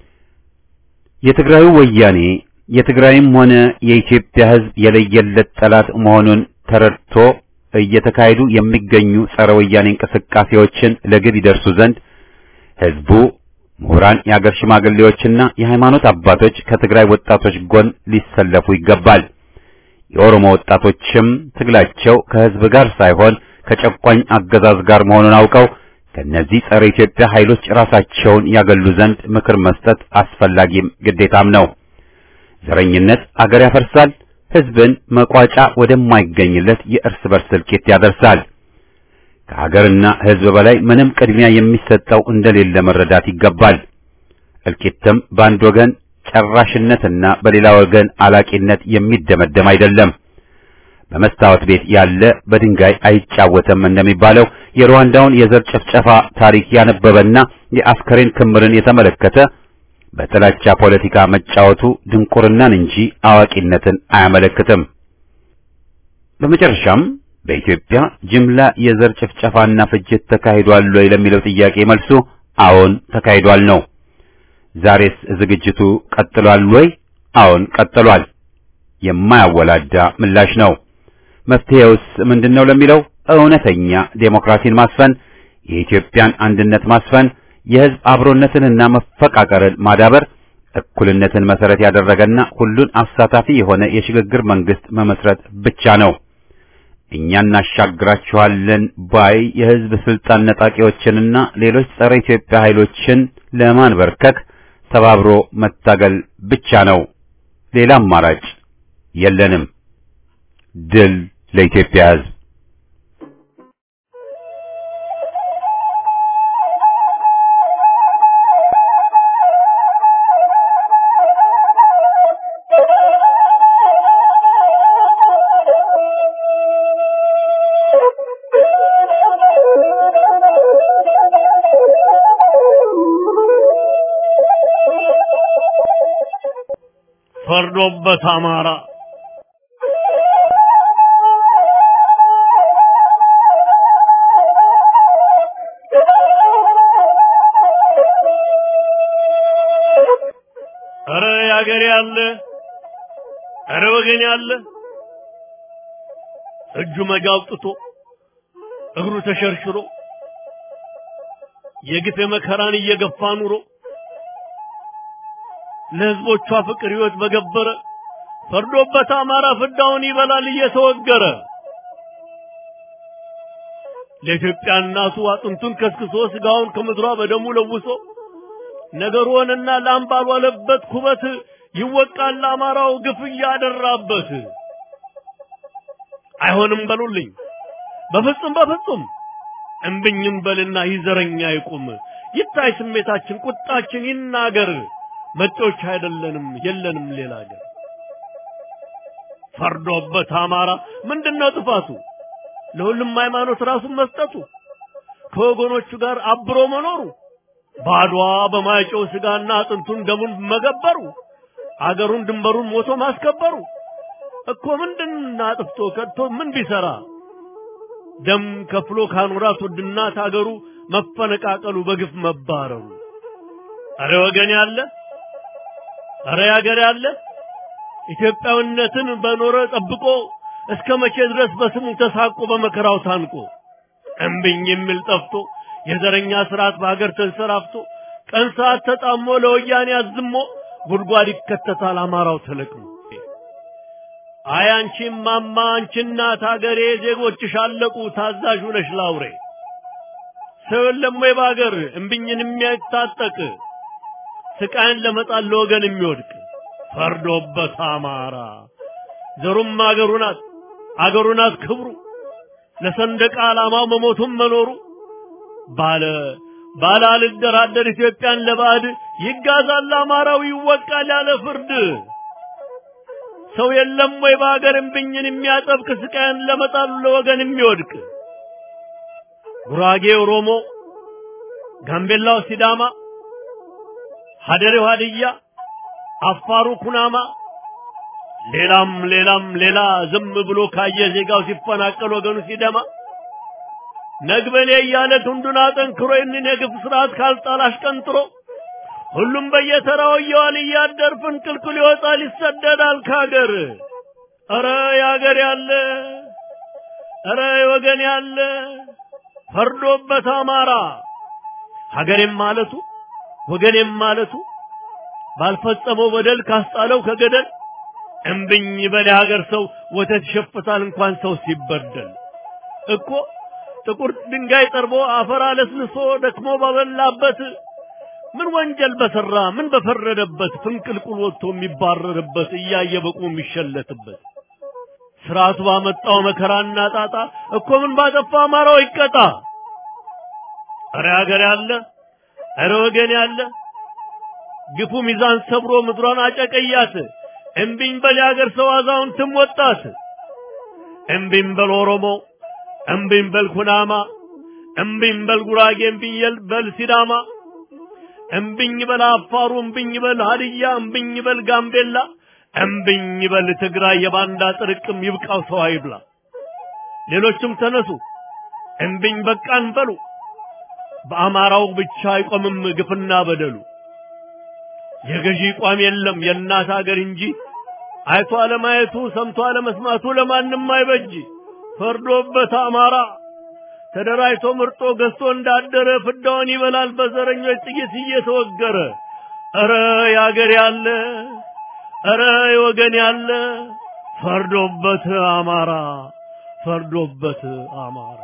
የትግራዩ ወያኔ የትግራይም ሆነ የኢትዮጵያ ሕዝብ የለየለት ጠላት መሆኑን ተረድቶ እየተካሄዱ የሚገኙ ጸረ ወያኔ እንቅስቃሴዎችን ለግብ ይደርሱ ዘንድ ሕዝቡ፣ ምሁራን፣ የአገር ሽማግሌዎችና የሃይማኖት አባቶች ከትግራይ ወጣቶች ጎን ሊሰለፉ ይገባል። የኦሮሞ ወጣቶችም ትግላቸው ከሕዝብ ጋር ሳይሆን ከጨቋኝ አገዛዝ ጋር መሆኑን አውቀው ከነዚህ ጸረ ኢትዮጵያ ኃይሎች ራሳቸውን ያገሉ ዘንድ ምክር መስጠት አስፈላጊም ግዴታም ነው። ዘረኝነት አገር ያፈርሳል፣ ሕዝብን መቋጫ ወደማይገኝለት የእርስ በርስ እልቂት ያደርሳል። ከሀገርና ሕዝብ በላይ ምንም ቅድሚያ የሚሰጠው እንደሌለ መረዳት ይገባል። እልቂትም በአንድ ወገን ጨራሽነትና በሌላ ወገን አላቂነት የሚደመደም አይደለም። በመስታወት ቤት ያለ በድንጋይ አይጫወትም እንደሚባለው የሩዋንዳውን የዘር ጭፍጨፋ ታሪክ ያነበበና የአስከሬን ክምርን የተመለከተ በጥላቻ ፖለቲካ መጫወቱ ድንቁርናን እንጂ አዋቂነትን አያመለክትም። በመጨረሻም በኢትዮጵያ ጅምላ የዘር ጭፍጨፋና ፍጅት ተካሂዷል ወይ ለሚለው ጥያቄ መልሱ አዎን ተካሂዷል ነው። ዛሬስ ዝግጅቱ ቀጥሏል ወይ? አዎን ቀጥሏል። የማያወላዳ ምላሽ ነው። መፍትሄውስ ምንድነው ለሚለው እውነተኛ ዴሞክራሲን ማስፈን፣ የኢትዮጵያን አንድነት ማስፈን፣ የሕዝብ አብሮነትንና መፈቃቀርን ማዳበር፣ እኩልነትን መሰረት ያደረገና ሁሉን አሳታፊ የሆነ የሽግግር መንግስት መመስረት ብቻ ነው። እኛ እናሻግራችኋለን ባይ የሕዝብ ስልጣን ነጣቂዎችንና ሌሎች ጸረ ኢትዮጵያ ኃይሎችን ለማንበርከክ ተባብሮ መታገል ብቻ ነው። ሌላ አማራጭ የለንም። ድል ለኢትዮጵያ ሕዝብ! ፈርዶበት አማራ ኧረ ያገሬ ያለ ኧረ ወገን ያለ እጁ መጋ አውጥቶ እግሩ ተሸርሽሮ የግፍ መከራን እየገፋ ኑሮ ለህዝቦቿ ፍቅር ህይወት በገበረ ፈርዶበት አማራ ፍዳውን ይበላል እየተወገረ ለኢትዮጵያ እናቱ አጥንቱን ከስክሶ ስጋውን ከምድሯ በደሙ ለውሶ ነገሩንና ላም ባልዋለበት ኩበት ይወቃል አማራው ግፍ እያደራበት። አይሆንም በሉልኝ በፍጹም በፍጹም እምብኝም በልና ይዘረኛ ይቁም ይታይ ስሜታችን ቁጣችን ይናገር መጤዎች አይደለንም የለንም ሌላ ሀገር ፈርዶበት አማራ ምንድነው ጥፋቱ ለሁሉም ሃይማኖት ራሱን መስጠቱ ከወገኖቹ ጋር አብሮ መኖሩ ባድዋ በማይጨው ስጋና አጥንቱን ደሙን መገበሩ አገሩን ድንበሩን ሞቶ ማስከበሩ እኮ ምንድን አጥፍቶ ከድቶ ምን ቢሰራ ደም ከፍሎ ካኖራት ውድ እናት አገሩ መፈነቃቀሉ በግፍ መባረሩ አረ ወገን ያለ አረ ያገር ያለ ኢትዮጵያዊነትን በኖረ ጠብቆ እስከ መቼ ድረስ በስሙ ተሳቆ በመከራው ታንቆ እምብኝ የሚል ጠፍቶ የዘረኛ ስርዓት በሀገር ተንሰራፍቶ ቀን ሰዓት ተጣሞ ለወያኔ አዝሞ ጉድጓድ ይከተታል አማራው ተለቅሞ። አይ አንቺም ማማ አንቺ እናት አገሬ ዜጎችሽ አለቁ ታዛዥ ነሽ ላውሬ ሰው የለም ወይ በአገር እምቢኝን የሚያታጠቅ ስቃይን ለመጣል ለወገን የሚወድቅ ፈርዶበት አማራ ዘሩም አገሩ ናት አገሩ ናት ክብሩ ለሰንደቅ ዓላማው መሞቱም መኖሩ ባለ ባለ አልደራደር ኢትዮጵያን ለባዕድ ይጋዛል አማራው ይወቃል ያለ ፍርድ ሰው የለም ወይ በአገር እምቢኝን የሚያጠብቅ ስቃይን ለመጣል ለወገን የሚወድቅ ጉራጌ ኦሮሞ፣ ጋምቤላው ሲዳማ፣ ሀደሬው ሀድያ፣ አፋሩ ኩናማ፣ ሌላም ሌላም ሌላ ዝም ብሎ ካየ ዜጋው ሲፈናቀል ወገኑ ሲደማ ነግበኔ እያለ ክንዱን አጠንክሮ ይህንን የግፍ ስርዓት ካልጣል አሽቀንጥሮ ሁሉም በየተራው እየዋለ እያደር ፍንቅልቅል ይወጣል ይሰደዳል ካገር። ኧረ ያገር ያለ ኧረ ወገን ያለ ፈርዶበት አማራ ሀገሬም ማለቱ ወገኔም ማለቱ ባልፈጸመው በደል ካስጣለው ከገደል እምብኝ በል የሀገር ሰው ወተት ይሸፍታል እንኳን ሰው ሲበደል እኮ ጥቁር ድንጋይ ጠርቦ አፈር አለስልሶ ደክሞ ባበላበት ምን ወንጀል በሰራ ምን በፈረደበት ፍንቅልቁል ወጥቶ የሚባረርበት እያየ በቁ የሚሸለትበት ስርዓቱ ባመጣው መከራና ጣጣ እኮ ምን ባጠፋ አማራው ይቀጣ። እረ ሀገር ያለ እረ ወገን ያለ ግፉ ሚዛን ሰብሮ ምድሯን አጨቀያት። እምቢኝ በል የሀገር ሰው አዛውንትም ወጣት። እምቢኝ በል ኦሮሞ፣ እምቢኝ በል ኩናማ፣ እምቢኝ በል ጉራጌ፣ እምቢኝ በል ሲዳማ፣ እምቢኝ በል አፋሩ፣ እምቢኝ በል ሀድያ፣ እምቢኝ በል ጋምቤላ እምብኝ በል ትግራይ የባንዳ ጥርቅም ይብቃው ሰው አይብላ። ሌሎችም ተነሱ እምብኝ በቃን በሉ። በአማራው ብቻ አይቆምም ግፍና በደሉ። የገዢ ቋም የለም የእናት አገር እንጂ አይቶ አለማየቱ ሰምቶ አለመስማቱ ለማንም አይበጅ። ፈርዶበት አማራ ተደራጅቶ ምርጦ ገዝቶ እንዳደረ ፍዳውን ይበላል በዘረኞች ጥይት እየተወገረ። ኧረ ያገር ያለ እረ ወገን ያለ ፈርዶበት አማራ ፈርዶበት አማራ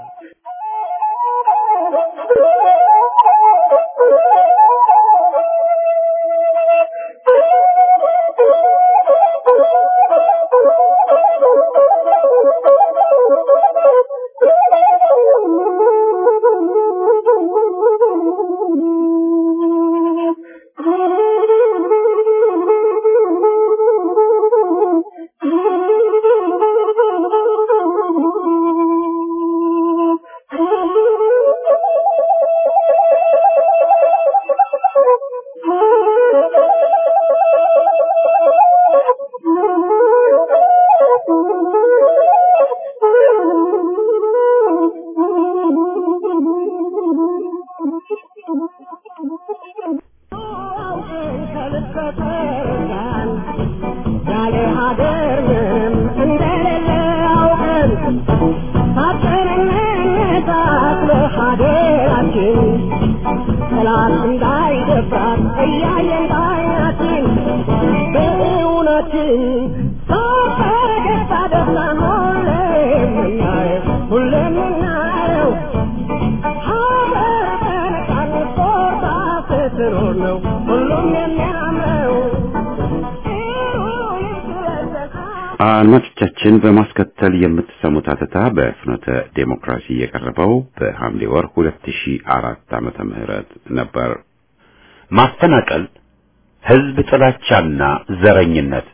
አድማጮቻችን በማስከተል የምትሰሙት አተታ በፍኖተ ዴሞክራሲ የቀረበው በሐምሌ ወር 2004 ዓመተ ምህረት ነበር። ማፈናቀል፣ ህዝብ ጥላቻና ዘረኝነት።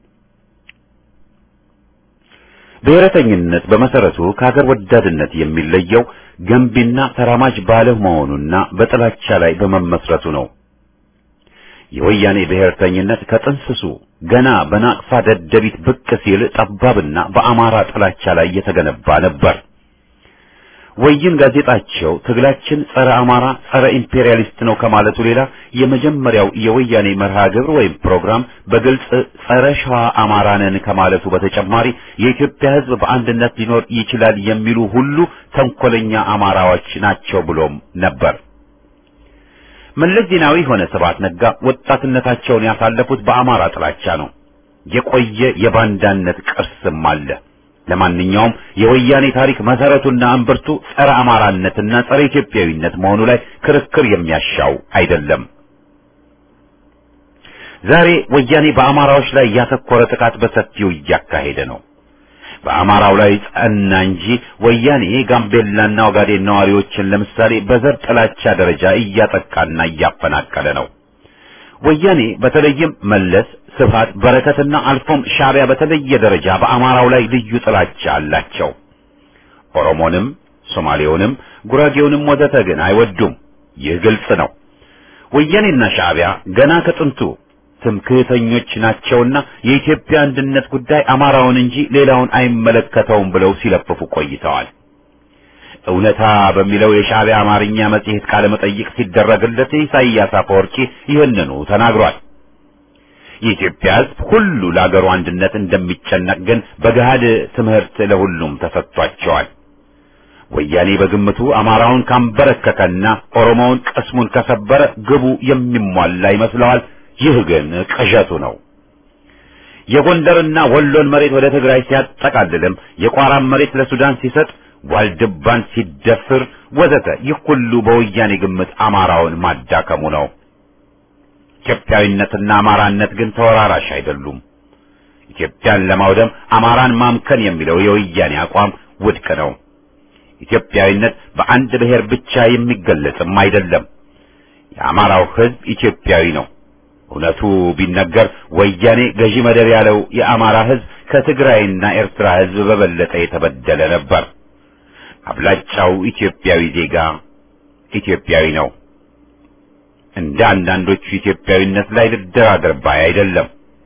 ብሔረተኝነት በመሰረቱ ከሀገር ወዳድነት የሚለየው ገንቢና ተራማጅ ባለመሆኑና በጥላቻ ላይ በመመስረቱ ነው። የወያኔ ብሔርተኝነት ከጥንስሱ ገና በናቅፋ ደደቢት ብቅ ሲል ጠባብና በአማራ ጥላቻ ላይ የተገነባ ነበር። ወይን ጋዜጣቸው ትግላችን ጸረ አማራ፣ ጸረ ኢምፔሪያሊስት ነው ከማለቱ ሌላ የመጀመሪያው የወያኔ መርሃ ግብር ወይም ፕሮግራም በግልጽ ጸረ ሸዋ አማራ ነን ከማለቱ በተጨማሪ የኢትዮጵያ ሕዝብ በአንድነት ሊኖር ይችላል የሚሉ ሁሉ ተንኮለኛ አማራዎች ናቸው ብሎም ነበር። መለስ ዜናዊ ሆነ ስብሐት ነጋ ወጣትነታቸውን ያሳለፉት በአማራ ጥላቻ ነው። የቆየ የባንዳነት ቅርስም አለ። ለማንኛውም የወያኔ ታሪክ መሰረቱና እምብርቱ ጸረ አማራነትና ጸረ ኢትዮጵያዊነት መሆኑ ላይ ክርክር የሚያሻው አይደለም። ዛሬ ወያኔ በአማራዎች ላይ ያተኮረ ጥቃት በሰፊው እያካሄደ ነው። በአማራው ላይ ጸና እንጂ ወያኔ ጋምቤላና ኦጋዴን ነዋሪዎችን ለምሳሌ በዘር ጥላቻ ደረጃ እያጠቃና እያፈናቀለ ነው። ወያኔ በተለይም መለስ፣ ስብሃት፣ በረከትና አልፎም ሻዕቢያ በተለየ ደረጃ በአማራው ላይ ልዩ ጥላቻ አላቸው። ኦሮሞንም፣ ሶማሌውንም፣ ጉራጌውንም ወዘተ ግን አይወዱም። ይህ ግልጽ ነው። ወያኔና ሻዕቢያ ገና ከጥንቱ ትምክህተኞች ናቸውና የኢትዮጵያ አንድነት ጉዳይ አማራውን እንጂ ሌላውን አይመለከተውም ብለው ሲለፍፉ ቆይተዋል። እውነታ በሚለው የሻዕቢያ አማርኛ መጽሔት ቃለ መጠይቅ ሲደረግለት ኢሳይያስ አፈወርቂ ይህንኑ ተናግሯል። የኢትዮጵያ ሕዝብ ሁሉ ለአገሩ አንድነት እንደሚጨነቅ ግን በገሃድ ትምህርት ለሁሉም ተሰጥቷቸዋል። ወያኔ በግምቱ አማራውን ካንበረከከና ኦሮሞውን ቅስሙን ከሰበረ ግቡ የሚሟላ ይመስለዋል። ይህ ግን ቅዠቱ ነው። የጎንደርና ወሎን መሬት ወደ ትግራይ ሲያጠቃልልም የቋራን መሬት ለሱዳን ሲሰጥ ዋልድባን ሲደፍር ወዘተ ይህ ሁሉ በወያኔ ግምት አማራውን ማዳከሙ ነው። ኢትዮጵያዊነትና አማራነት ግን ተወራራሽ አይደሉም። ኢትዮጵያን ለማውደም አማራን ማምከን የሚለው የወያኔ አቋም ውድቅ ነው። ኢትዮጵያዊነት በአንድ ብሔር ብቻ የሚገለጽም አይደለም። የአማራው ሕዝብ ኢትዮጵያዊ ነው። እውነቱ ቢነገር ወያኔ ገዢ መደብ ያለው የአማራ ሕዝብ ከትግራይና ኤርትራ ሕዝብ በበለጠ የተበደለ ነበር። አብላጫው ኢትዮጵያዊ ዜጋ ኢትዮጵያዊ ነው። እንደ አንዳንዶቹ ኢትዮጵያዊነት ላይ ልደራደር ባይ አይደለም።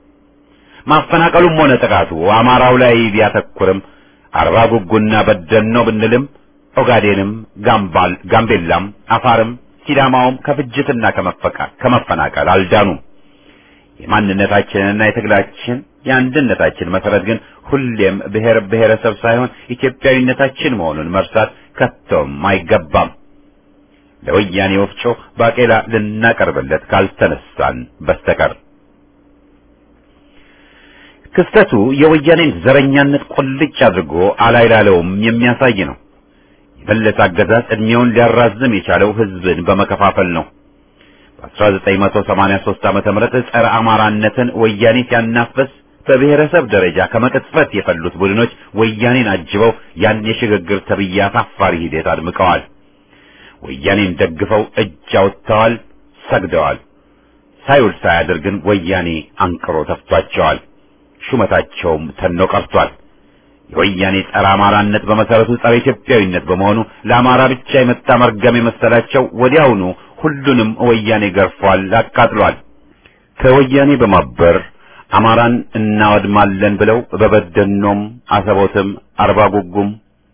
ማፈናቀሉም ሆነ ጥቃቱ አማራው ላይ ቢያተኩርም አርባ ጉጉና በደን ነው ብንልም ኦጋዴንም፣ ጋምባል ጋምቤላም፣ አፋርም ሲዳማውም ከፍጅትና ከመፈናቀል አልዳኑም። የማንነታችንና የትግላችን የአንድነታችን መሰረት ግን ሁሌም ብሔር ብሔረሰብ ሳይሆን ኢትዮጵያዊነታችን መሆኑን መርሳት ከቶም አይገባም። ለወያኔ ወፍጮ ባቄላ ልናቀርብለት ካልተነሳን በስተቀር ክስተቱ የወያኔን ዘረኛነት ቁልጭ አድርጎ አላይላለውም የሚያሳይ ነው። የመለስ አገዛዝ ዕድሜውን ሊያራዝም የቻለው ሕዝብን በመከፋፈል ነው። በ1983 ዓመተ ምህረት ጸረ አማራነትን ወያኔ ሲያናፍስ በብሔረሰብ ደረጃ ከመቅጽበት የፈሉት ቡድኖች ወያኔን አጅበው ያን የሽግግር ተብዬ አሳፋሪ ሂደት አድምቀዋል። ወያኔን ደግፈው እጅ አውጥተዋል፣ ሰግደዋል። ሳይውል ሳያድር ግን ወያኔ አንቅሮ ተፍቷቸዋል። ሹመታቸውም ተኖ ቀርቷል። የወያኔ ጸረ አማራነት በመሰረቱ ጸረ ኢትዮጵያዊነት በመሆኑ ለአማራ ብቻ የመጣ መርገም የመሰላቸው ወዲያውኑ ሁሉንም ወያኔ ገርፏል፣ አቃጥሏል። ከወያኔ በማበር አማራን እናወድማለን ብለው በበደኖም፣ አሰቦትም፣ አርባ ጉጉም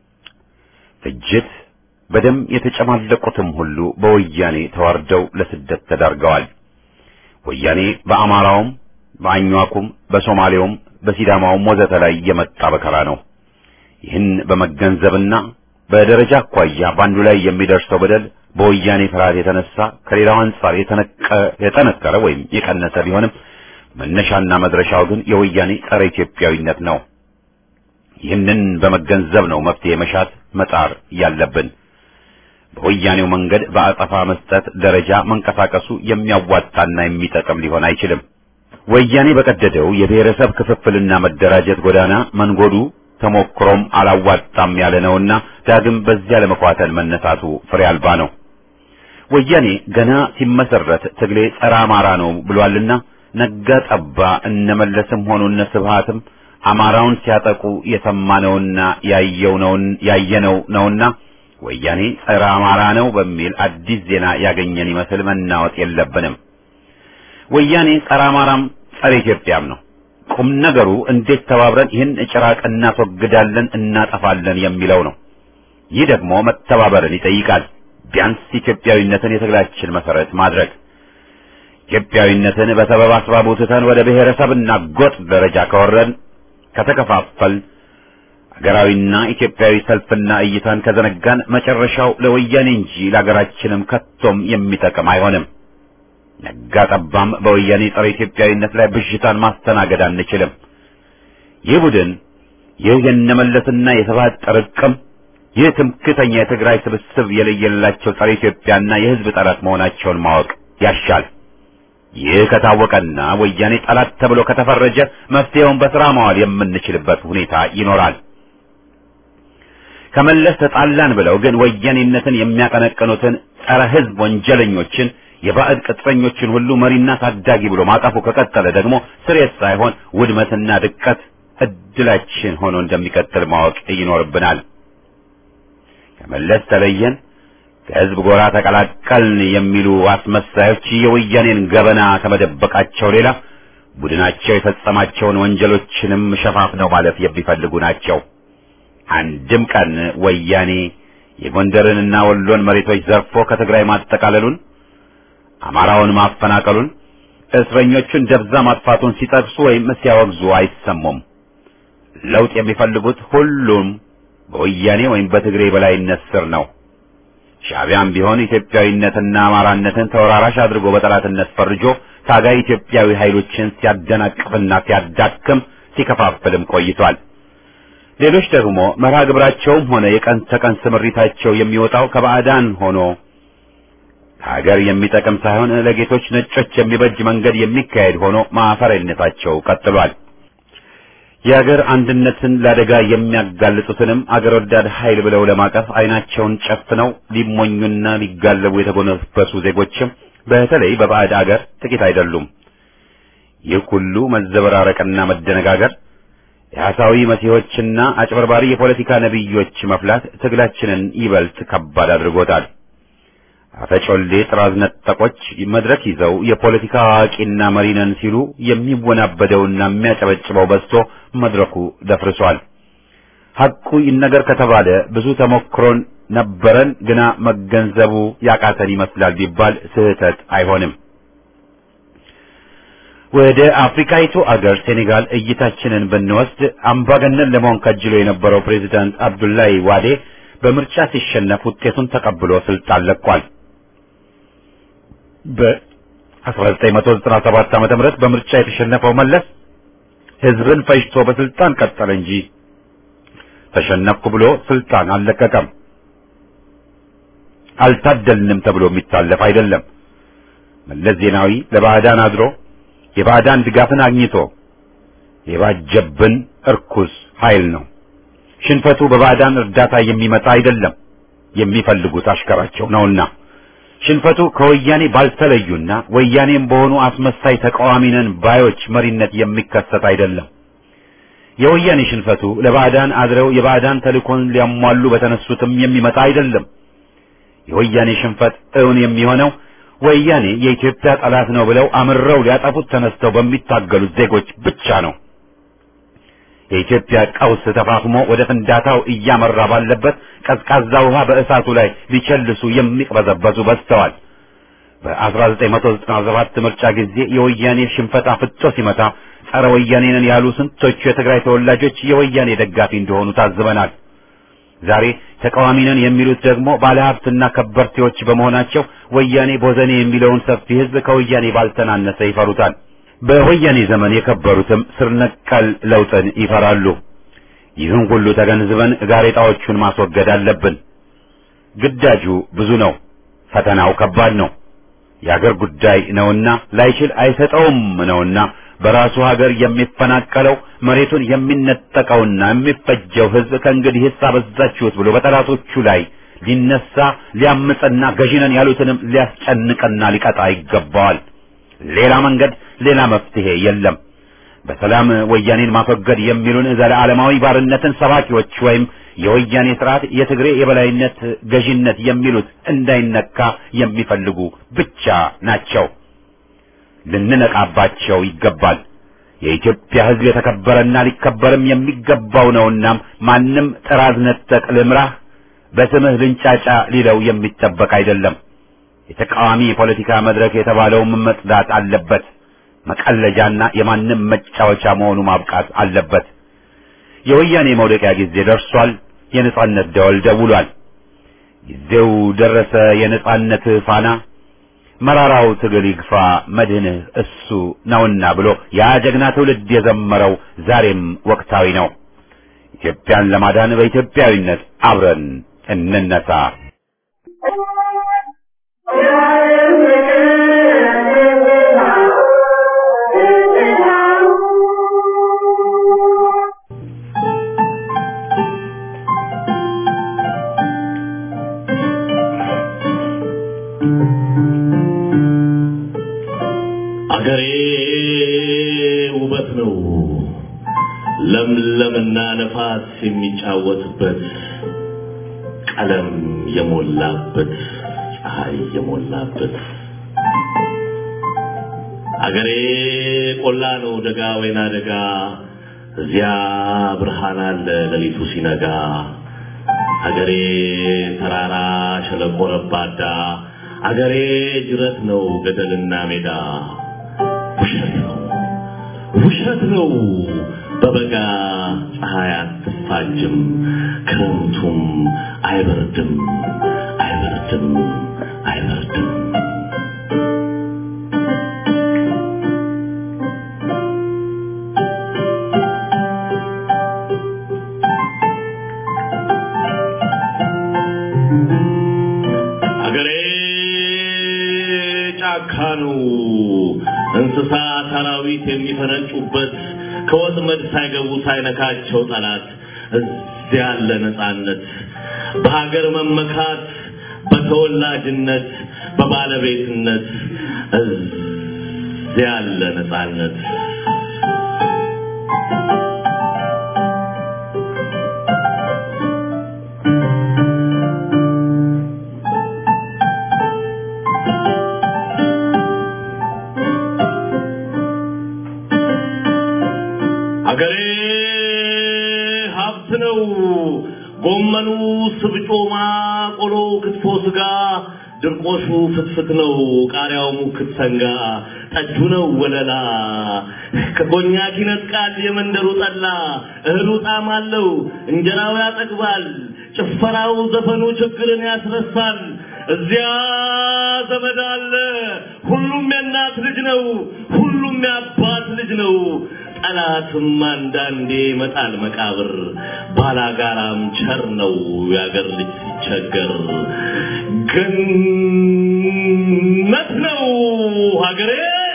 ፍጅት በደም የተጨማለቁትም ሁሉ በወያኔ ተዋርደው ለስደት ተዳርገዋል። ወያኔ በአማራውም በአኟኩም በሶማሌውም በሲዳማውም ወዘተ ላይ የመጣ በከራ ነው። ይህን በመገንዘብና በደረጃ አኳያ በአንዱ ላይ የሚደርሰው በደል በወያኔ ፍርሃት የተነሳ ከሌላው አንጻር የጠነከረ ወይም የቀነሰ ቢሆንም መነሻና መድረሻው ግን የወያኔ ጸረ ኢትዮጵያዊነት ነው። ይህንን በመገንዘብ ነው መፍትሄ መሻት መጣር ያለብን። በወያኔው መንገድ በአጸፋ መስጠት ደረጃ መንቀሳቀሱ የሚያዋጣና የሚጠቅም ሊሆን አይችልም። ወያኔ በቀደደው የብሔረሰብ ክፍፍልና መደራጀት ጎዳና መንጎዱ ተሞክሮም አላዋጣም ያለ ነውና ዳግም በዚያ ለመኳተል መነሳቱ ፍሬ አልባ ነው። ወያኔ ገና ሲመሰረት ትግሌ ጸረ አማራ ነው ብሏልና ነጋ ጠባ እነመለስም ሆኑ እነ ስብሃትም አማራውን ሲያጠቁ የሰማነውና ያየው ነውን ያየነው ነውና ወያኔ ጸረ አማራ ነው በሚል አዲስ ዜና ያገኘን ይመስል መናወጥ የለብንም። ወያኔ ጸረ አማራም ጸረ ኢትዮጵያም ነው። ቁም ነገሩ እንዴት ተባብረን ይህን ጭራቅ እናስወግዳለን እናጠፋለን የሚለው ነው። ይህ ደግሞ መተባበርን ይጠይቃል። ቢያንስ ኢትዮጵያዊነትን የትግላችን መሰረት ማድረግ ኢትዮጵያዊነትን በሰበብ አስባቡ ትተን ወደ ብሔረሰብና ጎጥ ደረጃ ከወረድን ከተከፋፈል ሀገራዊና ኢትዮጵያዊ ሰልፍና እይታን ከዘነጋን መጨረሻው ለወያኔ እንጂ ለሀገራችንም ከቶም የሚጠቅም አይሆንም። ነጋ ጠባም በወያኔ ጸረ ኢትዮጵያዊነት ላይ ብዥታን ማስተናገድ አንችልም። ይህ ቡድን ይህ የነመለስና የስብሐት ጥርቅም ይህ ትምክተኛ የትግራይ ስብስብ የለየላቸው ጸረ ኢትዮጵያና የሕዝብ ጠላት መሆናቸውን ማወቅ ያሻል። ይህ ከታወቀና ወያኔ ጠላት ተብሎ ከተፈረጀ መፍትሄውን በስራ ማዋል የምንችልበት ሁኔታ ይኖራል። ከመለስ ተጣላን ብለው ግን ወያኔነትን የሚያቀነቅኑትን ጸረ ሕዝብ ወንጀለኞችን የባዕድ ቅጥረኞችን ሁሉ መሪና ታዳጊ ብሎ ማቀፉ ከቀጠለ ደግሞ ስሬት ሳይሆን ውድመትና ድቀት እድላችን ሆኖ እንደሚቀጥል ማወቅ ይኖርብናል። ከመለስ ተለየን፣ ከህዝብ ጎራ ተቀላቀልን የሚሉ አስመሳዮች የወያኔን ገበና ከመደበቃቸው ሌላ ቡድናቸው የፈጸማቸውን ወንጀሎችንም ሸፋፍነው ማለፍ የሚፈልጉ ናቸው። አንድም ቀን ወያኔ የጎንደርንና ወሎን መሬቶች ዘርፎ ከትግራይ ማጠቃለሉን፣ አማራውን ማፈናቀሉን፣ እስረኞቹን ደብዛ ማጥፋቱን ሲጠቅሱ ወይም ሲያወግዙ አይሰሙም። ለውጥ የሚፈልጉት ሁሉም በወያኔ ወይም በትግሬ በላይነት ስር ነው። ሻዕቢያም ቢሆን ኢትዮጵያዊነትና አማራነትን ተወራራሽ አድርጎ በጠላትነት ፈርጆ ታጋይ ኢትዮጵያዊ ኃይሎችን ሲያደናቅፍና ሲያዳክም ሲከፋፍልም ቆይቷል። ሌሎች ደግሞ መርሃ ግብራቸውም ሆነ የቀን ተቀን ስምሪታቸው የሚወጣው ከባዕዳን ሆኖ ሀገር የሚጠቅም ሳይሆን ለጌቶች ነጮች የሚበጅ መንገድ የሚካሄድ ሆኖ ማፈሪያነታቸው ቀጥሏል። የአገር አንድነትን ለአደጋ የሚያጋልጡትንም አገር ወዳድ ኃይል ብለው ለማቀፍ አይናቸውን ጨፍነው ሊሞኙና ሊጋለቡ የተጎነበሱ ዜጎችም በተለይ በባዕድ አገር ጥቂት አይደሉም። ይህ ሁሉ መዘበራረቅና መደነጋገር የሐሳዊ መሲሖችና አጭበርባሪ የፖለቲካ ነቢዮች መፍላት ትግላችንን ይበልጥ ከባድ አድርጎታል። አፈጮሌ ጥራዝ ነጠቆች መድረክ ይዘው የፖለቲካ አዋቂና መሪ ነን ሲሉ የሚወናበደውና የሚያጨበጭበው በዝቶ መድረኩ ደፍርሷል። ሐቁ ይነገር ከተባለ ብዙ ተሞክሮን ነበረን፣ ግና መገንዘቡ ያቃተን ይመስላል ቢባል ስህተት አይሆንም። ወደ አፍሪካይቱ አገር ሴኔጋል እይታችንን ብንወስድ አምባገነን ለመሆን ከጅሎ የነበረው ፕሬዚዳንት አብዱላይ ዋዴ በምርጫ ሲሸነፍ ውጤቱን ተቀብሎ ስልጣን ለቋል። በ1997 ዓመተ ምህረት በምርጫ የተሸነፈው መለስ ህዝብን ፈጅቶ በስልጣን ቀጠለ እንጂ ተሸነፍኩ ብሎ ስልጣን አልለቀቀም። አልታደልንም ተብሎ የሚታለፍ አይደለም። መለስ ዜናዊ ለባዕዳን አድሮ የባዕዳን ድጋፍን አግኝቶ የባጀብን እርኩስ ኃይል ነው። ሽንፈቱ በባዕዳን እርዳታ የሚመጣ አይደለም፣ የሚፈልጉት አሽከራቸው ነውና። ሽንፈቱ ከወያኔ ባልተለዩና ወያኔም በሆኑ አስመሳይ ተቃዋሚ ነን ባዮች መሪነት የሚከሰት አይደለም። የወያኔ ሽንፈቱ ለባዕዳን አድረው የባዕዳን ተልእኮን ሊያሟሉ በተነሱትም የሚመጣ አይደለም። የወያኔ ሽንፈት እውን የሚሆነው ወያኔ የኢትዮጵያ ጠላት ነው ብለው አምረው ሊያጠፉት ተነስተው በሚታገሉት ዜጎች ብቻ ነው። የኢትዮጵያ ቀውስ ተፋፍሞ ወደ ፍንዳታው እያመራ ባለበት ቀዝቃዛ ውሃ በእሳቱ ላይ ሊቸልሱ የሚቅበዘበዙ በዝተዋል። በ1997 ምርጫ ጊዜ የወያኔ ሽንፈት አፍጦ ሲመታ ጸረ ወያኔ ነን ያሉ ስንቶቹ የትግራይ ተወላጆች የወያኔ ደጋፊ እንደሆኑ ታዝበናል። ዛሬ ተቃዋሚ ነን የሚሉት ደግሞ ባለሀብትና ከበርቴዎች በመሆናቸው ወያኔ ቦዘኔ የሚለውን ሰፊ ሕዝብ ከወያኔ ባልተናነሰ ይፈሩታል። በወያኔ ዘመን የከበሩትም ስር ነቀል ለውጥን ይፈራሉ። ይህን ሁሉ ተገንዝበን ጋሬጣዎቹን ማስወገድ አለብን። ግዳጁ ብዙ ነው፣ ፈተናው ከባድ ነው። የአገር ጉዳይ ነውና ላይችል አይሰጠውም ነውና በራሱ ሀገር የሚፈናቀለው መሬቱን የሚነጠቀውና የሚፈጀው ሕዝብ ከእንግዲህ ሂስ አበዛችሁት ብሎ በጠላቶቹ ላይ ሊነሳ ሊያምፅና ገዢነን ያሉትንም ሊያስጨንቅና ሊቀጣ ይገባዋል። ሌላ መንገድ ሌላ መፍትሄ የለም። በሰላም ወያኔን ማስወገድ የሚሉን ዘለዓለማዊ ባርነትን ሰባኪዎች ወይም የወያኔ ስርዓት የትግሬ የበላይነት ገዢነት የሚሉት እንዳይነካ የሚፈልጉ ብቻ ናቸው። ልንነቃባቸው ይገባል። የኢትዮጵያ ሕዝብ የተከበረና ሊከበርም የሚገባው ነውና ማንም ጥራዝ ነጠቅ ልምራህ በስምህ ልንጫጫ ሊለው የሚጠበቅ አይደለም። የተቃዋሚ የፖለቲካ መድረክ የተባለውም መጽዳት አለበት። መቀለጃና የማንም መጫወቻ መሆኑ ማብቃት አለበት። የወያኔ መውደቂያ ጊዜ ደርሷል። የነጻነት ደወል ደውሏል። ጊዜው ደረሰ። የነጻነት ፋና መራራው ትግል ይግፋ መድህንህ እሱ ነውና ብሎ ያ ጀግና ትውልድ የዘመረው ዛሬም ወቅታዊ ነው። ኢትዮጵያን ለማዳን በኢትዮጵያዊነት አብረን እንነሳ። አገሬ ውበት ነው ለምለምና ነፋስ የሚጫወትበት ቀለም የሞላበት ፀሐይ የሞላበት አገሬ ቆላ ነው ደጋ ወይና ደጋ እዚያ ብርሃን አለ ሌሊቱ ሲነጋ አገሬ ተራራ ሸለቆ ረባዳ አገሬ ጅረት ነው ገደልና ሜዳ ውሸት ነው ውሸት ነው በበጋ ፀሐይ አትፋጅም ክረምቱም አይበርድም አይበርድም አይበርድም አገሬ ጫካ ነው እንስሳ አራዊት የሚፈነጩበት ከወጥመድ ሳይገቡ ሳይነካቸው ጠላት እዚያ ያለ ነፃነት በሀገር መመካት በተወላጅነት በባለቤትነት እዚያ ያለ ነፃነት አገሬ ሀብት ነው። ጎመኑ፣ ስብጮማ፣ ቆሎ፣ ክትፎ፣ ስጋ፣ ድርቆሹ ፍትፍት ነው። ቃሪያው ሙክት ሰንጋ፣ ጠጁ ነው ወለላ። ከኮኛክ ይነጥቃል የመንደሩ ጠላ። እህሉ ጣዕም አለው፣ እንጀራው ያጠግባል። ጭፈራው፣ ዘፈኑ ችግርን ያስረሳል። እዚያ ዘመድ አለ። ሁሉም የእናት ልጅ ነው። ሁሉም የአባት ልጅ ነው። ጠላትም አንዳንዴ ይመጣል መቃብር። ባላጋራም ቸር ነው የአገር ልጅ ሲቸገር። ገነት ነው ሀገሬ።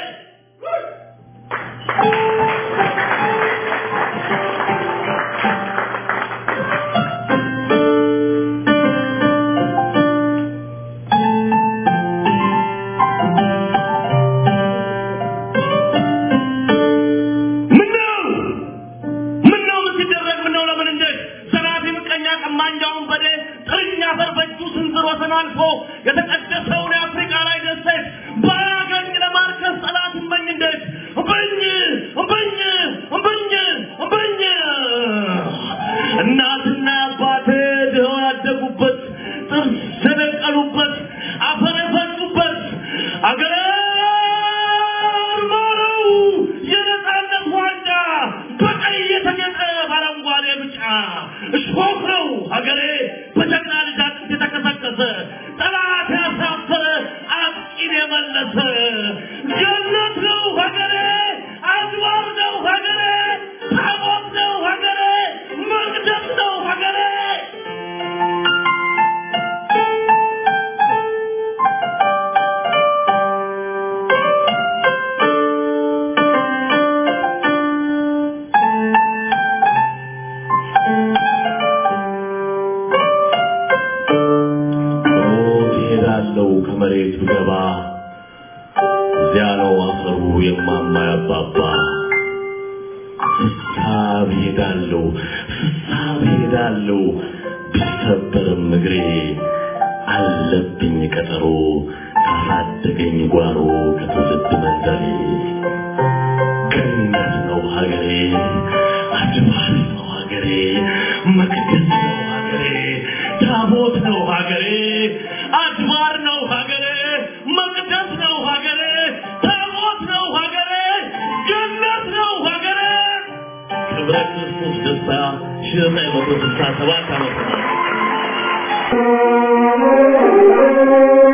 ምነው ምነው ምን ሲደረግ ምነው ለምን እንዴት ዘራፊ ምቀኛ ቀማኛውን በዴ ጥርኛ አፈር በእጁ ስንዝር ወሰን አልፎ የተቀደሰውን የአፍሪካ ላይ ደሴት ባያገኝ ለማርከስ ጠላት እመኝ እንዴት እምበኝ እምበኝ እምበኝ እምበኝ እናትና አባቴ ድኸው ያደጉበት ጥርስ የደቀሉበት አፈር የፈጩበት አገሬ ማረው የነፃነት ዋንጫ በቀይ የተጌጠ በአረንጓዴ ብጫ እሾህ ነው ሀገሬ በጀግና ልጅ አጥንት የተከሰከሰ ጠላት ያሳፈረ አጥቂን የመለሰ ገነት ነው ሀገሬ አድባር ነው ሀገሬ ታቦት ነው ሀገሬ መቅደስ ነው ሀገሬ ሞት ይሄዳለው ከመሬት ብገባ እዚያ ነው አፈሩ የማማ ያባባ ፍሳብ ሄዳለው ፍሳብ ሄዳለው ቢሰበርም እግሬ አለብኝ ቀጠሮ ካሳደገኝ ጓሮ ከትውልድ መንደሬ ገነት ነው ሀገሬ አድባር ነው ሀገሬ መቅደስ ነው ሀገሬ ታቦት ነው ሀገሬ አድባር ነው ሀገሬ መቅደስ ነው ሀገሬ ታቦት ነው ሀገሬ ገነት ነው ሀገሬ ክብረ ክርስቶስ ደስታ ሺህ ዘጠኝ መቶ ስልሳ ሰባት ዓመተ ምህረት